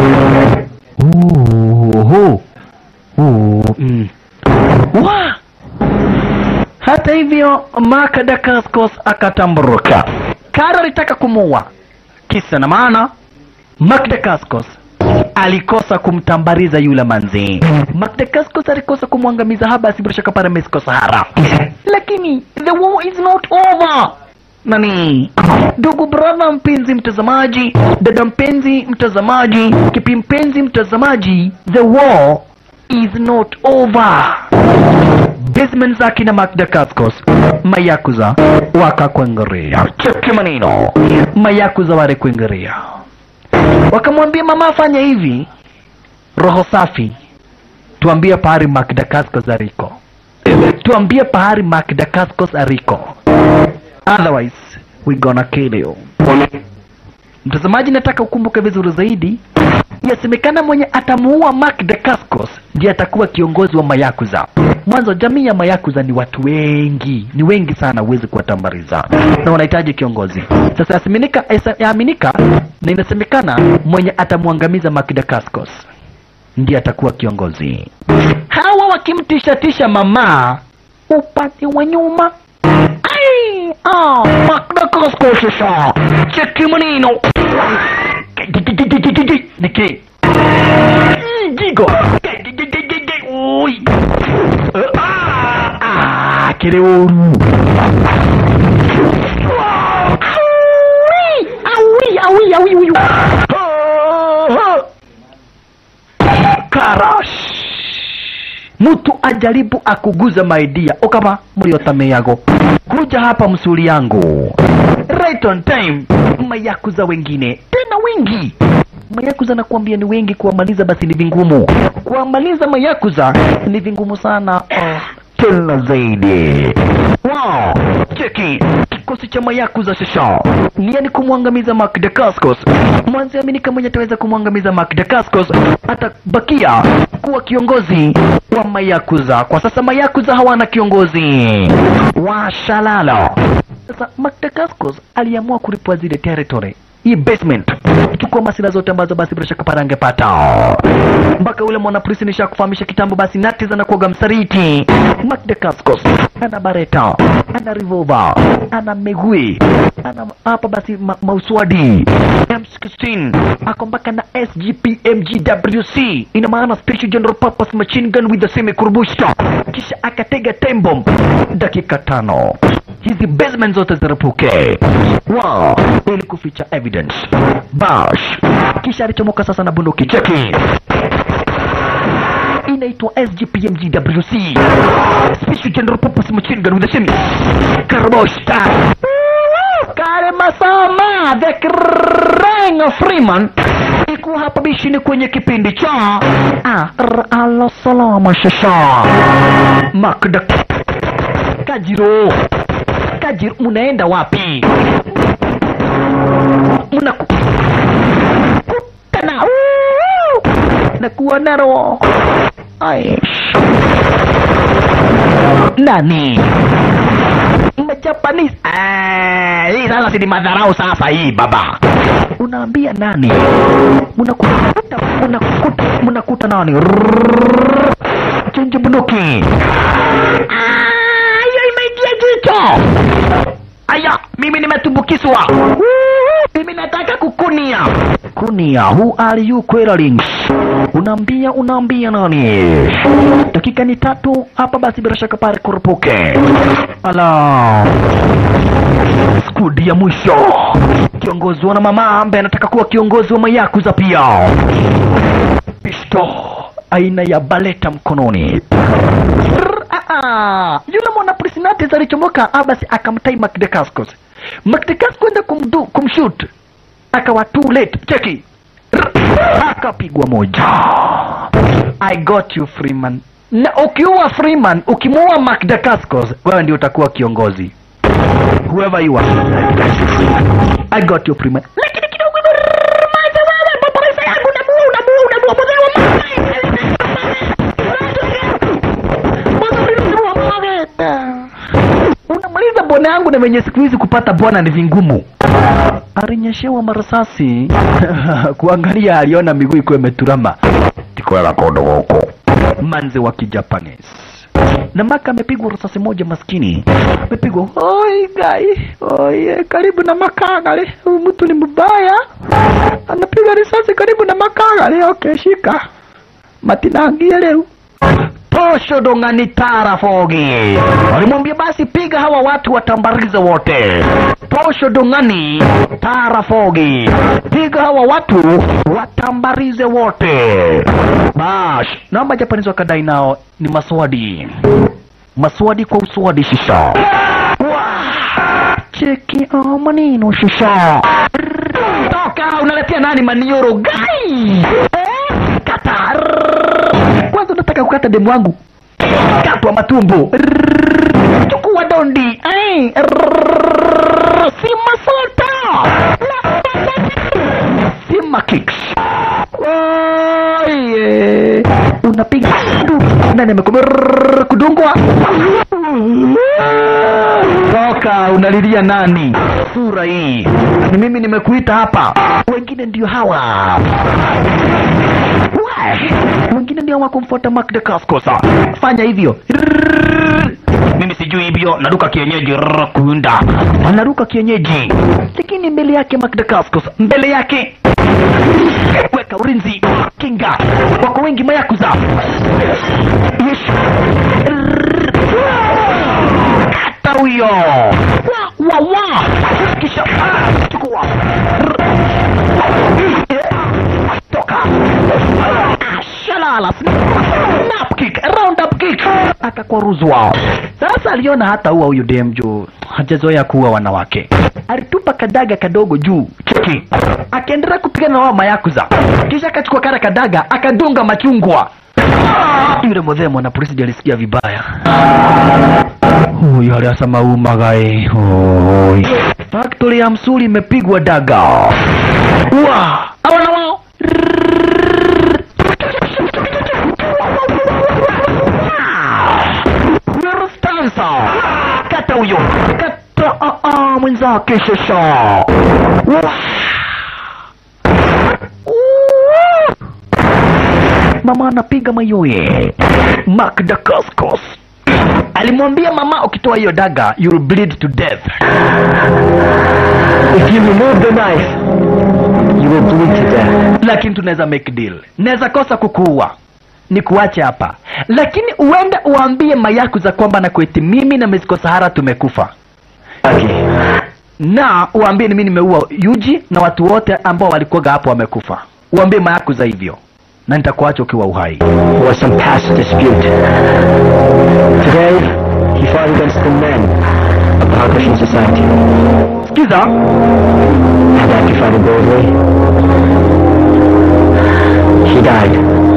Oho. Oh, mm. Wa! Hata hivyo Mark Dacascos akatamburuka. Kara alitaka kumuua. Kisa na maana Mark Dacascos alikosa kumtambariza yule manzi. Mark Dacascos alikosa kumwangamiza Habas bila shaka pale Mexico Sahara. Lakini the war is not over. Nani? Ndugu brother mpenzi mtazamaji, dada mpenzi mtazamaji, kipi mpenzi mtazamaji, the war is not over. Basement za kina Mark Dacascos, Mayakuza wakakwengerea. Cheki maneno. Mayakuza wale kwengerea. Wakamwambia mama afanye hivi. Roho safi. Tuambie pahari Mark Dacascos aliko. Tuambie pahari Mark Dacascos aliko. Otherwise, we gonna kill you. Mtazamaji, nataka ukumbuke vizuri zaidi, yasemekana mwenye atamuua Mark Dacascos ndiye atakuwa kiongozi wa Mayakuza. Mwanzo jamii ya Mayakuza ni watu wengi, ni wengi sana, huwezi kuwatambariza na wanahitaji kiongozi. Sasa yaseminika, esa- yaaminika na inasemekana mwenye atamwangamiza Mark Dacascos ndiye atakuwa kiongozi. Hawa wakimtishatisha mama upande wa nyuma Ai! Ah, Magda Costco sasa. Cheki maneno. Niki. Jigo. Oi. Ah, ah, kile uru. Awi, awi, awi, awi. Karash mtu ajaribu akuguza maidia okama mliotameago kuja hapa msuli yangu right on time mayakuza wengine tena wengi mayakuza nakuambia ni wengi kuwamaliza basi ni vingumu kuwamaliza mayakuza ni vingumu sana oh, tena zaidi wow cheki kikosi cha mayakuza sasa nia ni kumwangamiza Mark Dacascos mwanzi aminika mwenye ataweza kumwangamiza Mark Dacascos atabakia kuwa kiongozi wa mayakuza kwa sasa mayakuza hawana kiongozi washalalo sasa Mark Dacascos aliamua kulipwa zile territory hii basement chukua masila zote ambazo basi bila shaka pale angepata mpaka ule mwanapolisi nishakufahamisha kitambo basi nati zanakuaga msariti Mark Dacascos ana bareta ana revolver ana megui ana hapa basi ma mauswadi M16 ako mpaka na SGPMGWC ina maana special general purpose machine gun with the semi kurbushta kisha akatega tembo dakika tano hizi basement zote zirapuke wow ili kuficha evidence bash kisha alichomoka sasa na bunduki cheki inaitwa SGPMGWC Special General Purpose Machine Gun with the semi Karboshta Kare Masama the Krang of Freeman iko hapa bishini kwenye kipindi cha ah, r- alo salama shasha Makda Kajiro Kajiro munaenda wapi mnakutana na kuona roho Ai. nani Japanese. Ah, hii sasa si ni madharau sasa hii baba. Unaambia nani? Mnakuta mnakuta mnakuta nani? Rrrr. Chenje bunduki. Ah, hiyo imeingia jicho. Aya, mimi nimetumbukizwa. Woo, Mimi nataka kukunia. Kunia, who are you querying? Unaambia unaambia nani? Dakika ni tatu hapa basi bila shaka pale kurupuke. Ala. Skudi ya mwisho. Kiongozi wa mama ambaye anataka kuwa kiongozi wa mayakuza pia. Pisto aina ya baleta mkononi. Rrr, ah, ah. Yule mwana Prisinates alichomoka ah, basi akamtai Makdekaskos. Makdekaskos kwenda kumdu kumshoot. Akawa too late. Cheki. Rrr, Akapigwa moja. I got you Freeman. Na ukiua Freeman, ukimuua Makdekaskos, wewe ndio utakuwa kiongozi. Whoever you are. I got you Freeman. Lakini kidogo rrr, maza wewe, mapolisa yangu unamuua, unamuua, unamuua, mzee wa unamaliza bwana yangu na venye siku hizi kupata bwana ni vingumu alinyeshewa marasasi kuangalia aliona miguu iko imeturama tikwela kondo huko manze wa kijapanese na maka amepigwa risasi moja maskini amepigwa oi gai oi karibu na makagale huyu mtu ni mbaya anapiga risasi karibu na makagale okay shika matinangia leo posho dongani tara fogi walimwambia basi piga hawa watu watambarize wote posho dongani tara fogi piga hawa watu watambarize wote bash naomba japanizi wakadai nao ni maswadi maswadi kwa uswadi shisha Wah! cheki oh, manino shisha toka unaletea nani manioro gai eh? kata kwanza unataka kukata demu wangu katwa matumbo Rrrr. chukua dondi Ai. Rrrr. sima sota sima kicks Oye. unapiga nani amekome kudungwa toka unalilia nani sura hii ni mimi nimekuita hapa wengine ndio hawa We, wengine ndio wakumfuata Mark de Cascosa. Fanya hivyo. Rrrr. Mimi sijui hivyo, naruka kienyeji rrrr, kuunda. Anaruka kienyeji. Lakini mbele yake Mark de Cascosa, mbele yake weka ulinzi, kinga. Wako wengi mayakuza. Yes. Rrrr. Kata huyo. Wa wa wa. Kisha ah, chukua. Rrrr. Toka. Shalala. Snap kick, round up kick. Akakwaruzwa. Sasa aliona hata huwa huyu dem juu hajazoea kuwa wanawake. Alitupa kadaga kadogo juu cheki, akaendelea kupigana na wao mayakuza, kisha akachukua kara kadaga akadunga machungwa. Yule mzee mwana polisi ndiye alisikia vibaya. Huyu aliasema umagae. Hoi. Factory ya msuli imepigwa daga. Wa! Awana wao. Stanza. Kata huyo. Kata ah, ah, mwenzake shasha. Wa! Wa! Mama anapiga mayoye. Mark Dacascos alimwambia mama, ukitoa hiyo daga you will bleed to death. If you remove the knife, you will bleed to death. lakini tunaweza make deal. Naweza kosa kukuua ni kuache hapa, lakini uende uambie mayakuza kwamba na kweti mimi na Miss Sahara tumekufa, Okay. na uambie ni mimi nimeua Yuji na watu wote ambao walikuwaga hapo wamekufa. Uambie mayakuza hivyo, na nitakuacha ukiwa uhai. There was some past dispute. Today, he fought against the men of the Hakushin Society. Sikiza, And after fighting boldly, he died.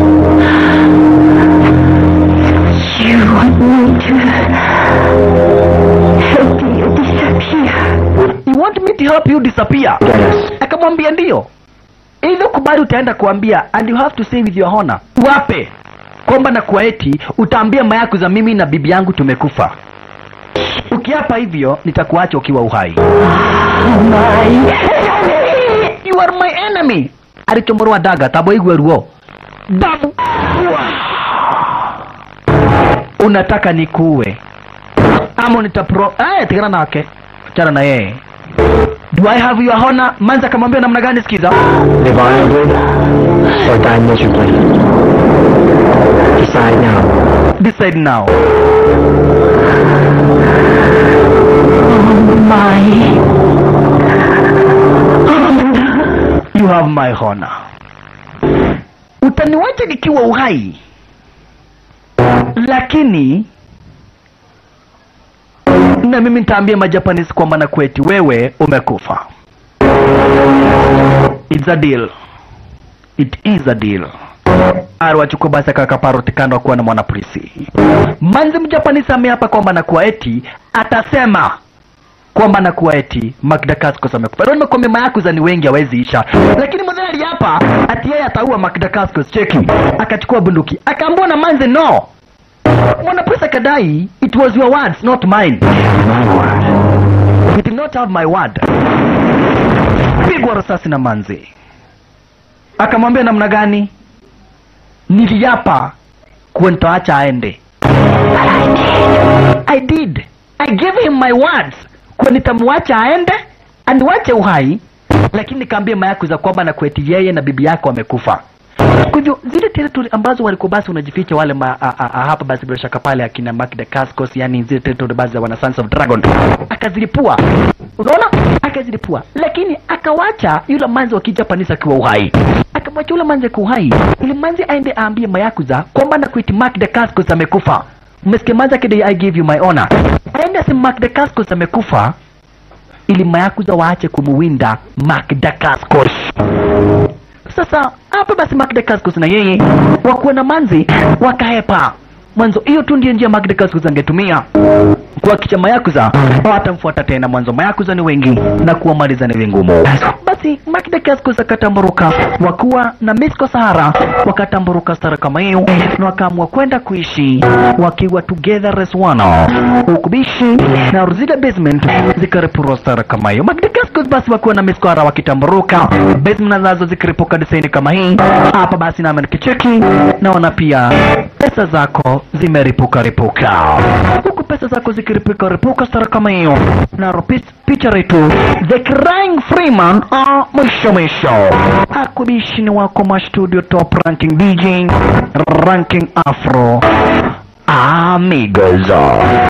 You want me to help you disappear? you want me to help you you disappear Get us. akamwambia ndio ili kubali utaenda kuambia and you have to say with your honor wape kwamba na kuwa eti utaambia mayaku za mimi na bibi yangu tumekufa ukiapa hivyo nitakuacha ukiwa uhai you are my enemy alichomorwa daga taboigwe ruo damu unataka nikuue ama nitapro eh tigana nake achana na yeye do i have your honor manza akamwambia namna gani sikiza Live honorably or die miserably. Decide now. decide now you have my honor utaniwacha nikiwa uhai lakini na mimi nitaambia majapanese kwamba na kweti wewe umekufa It's a deal. It is a deal. Aliwachukua basi akakaparoti kando akuwa na mwanapolisi. Manzi mjapanisi ameapa kwamba na kuwa eti atasema kwamba na kuwa eti Magda Cascos amekufa. Ndio nimekuambia mayakuza ni wengi hawezi isha. Lakini mzee aliapa ati yeye ataua Magda Cascos. Cheki. Akachukua bunduki. Akaambiwa na Manzi no. Mwanapolisi akadai it was your words not mine. My word. You did not have my word. Pigwa risasi na Manzi. Akamwambia namna gani? Niliapa kuwa nitaacha aende. I did. I gave him my words kuwa nitamwacha aende aniwache uhai, lakini nikaambia mayaku za kwamba na kweti yeye na bibi yako wamekufa. Kwa hivyo zile territory ambazo walikuwa basi unajificha wale ma, a, a, a, hapa basi bila shaka pale akina Magda Cascos, yani zile territory basi za wana Sons of Dragon akazilipua, unaona, akazilipua, lakini akawacha yule manzi wa kijapanisi akiwa uhai, akamwacha yule manzi akiwa uhai, ili manzi aende aambie mayakuza kwamba na kuiti Magda Cascos amekufa. Umesikia manzi akidai I give you my honor, aende asema Magda Cascos amekufa ili mayakuza waache kumuwinda Magda Cascos. Sasa hapa basi Magda Cascos na yeye wakuwa na manzi wakahepa mwanzo. Hiyo tu ndiyo njia Magda Cascos angetumia kuhakikisha mayakuza hawatamfuata tena. Mwanzo mayakuza ni wengi na kuwamaliza ni vingumu. Basi Magda Cascos akatamburuka, wakuwa na Misko Sahara wakatamburuka stara kama hiyo, na wakaamua kwenda kuishi wakiwa together as one, huku bishi na zile basement zikaripurwa stara kama hiyo. Magda Cascos basi wakiwa na Misko Sahara wakitamburuka, basement nazo zikiripuka desaini kama hii hapa. Basi nami nikicheki naona pia pesa zako zimeripuka ripuka, huku pesa zako zikiripuka ripuka stara kama hiyo, na pi- picha letu the crying freeman ah, mwisho mwisho akubishini wako ma studio top ranking DJ ranking afro amigos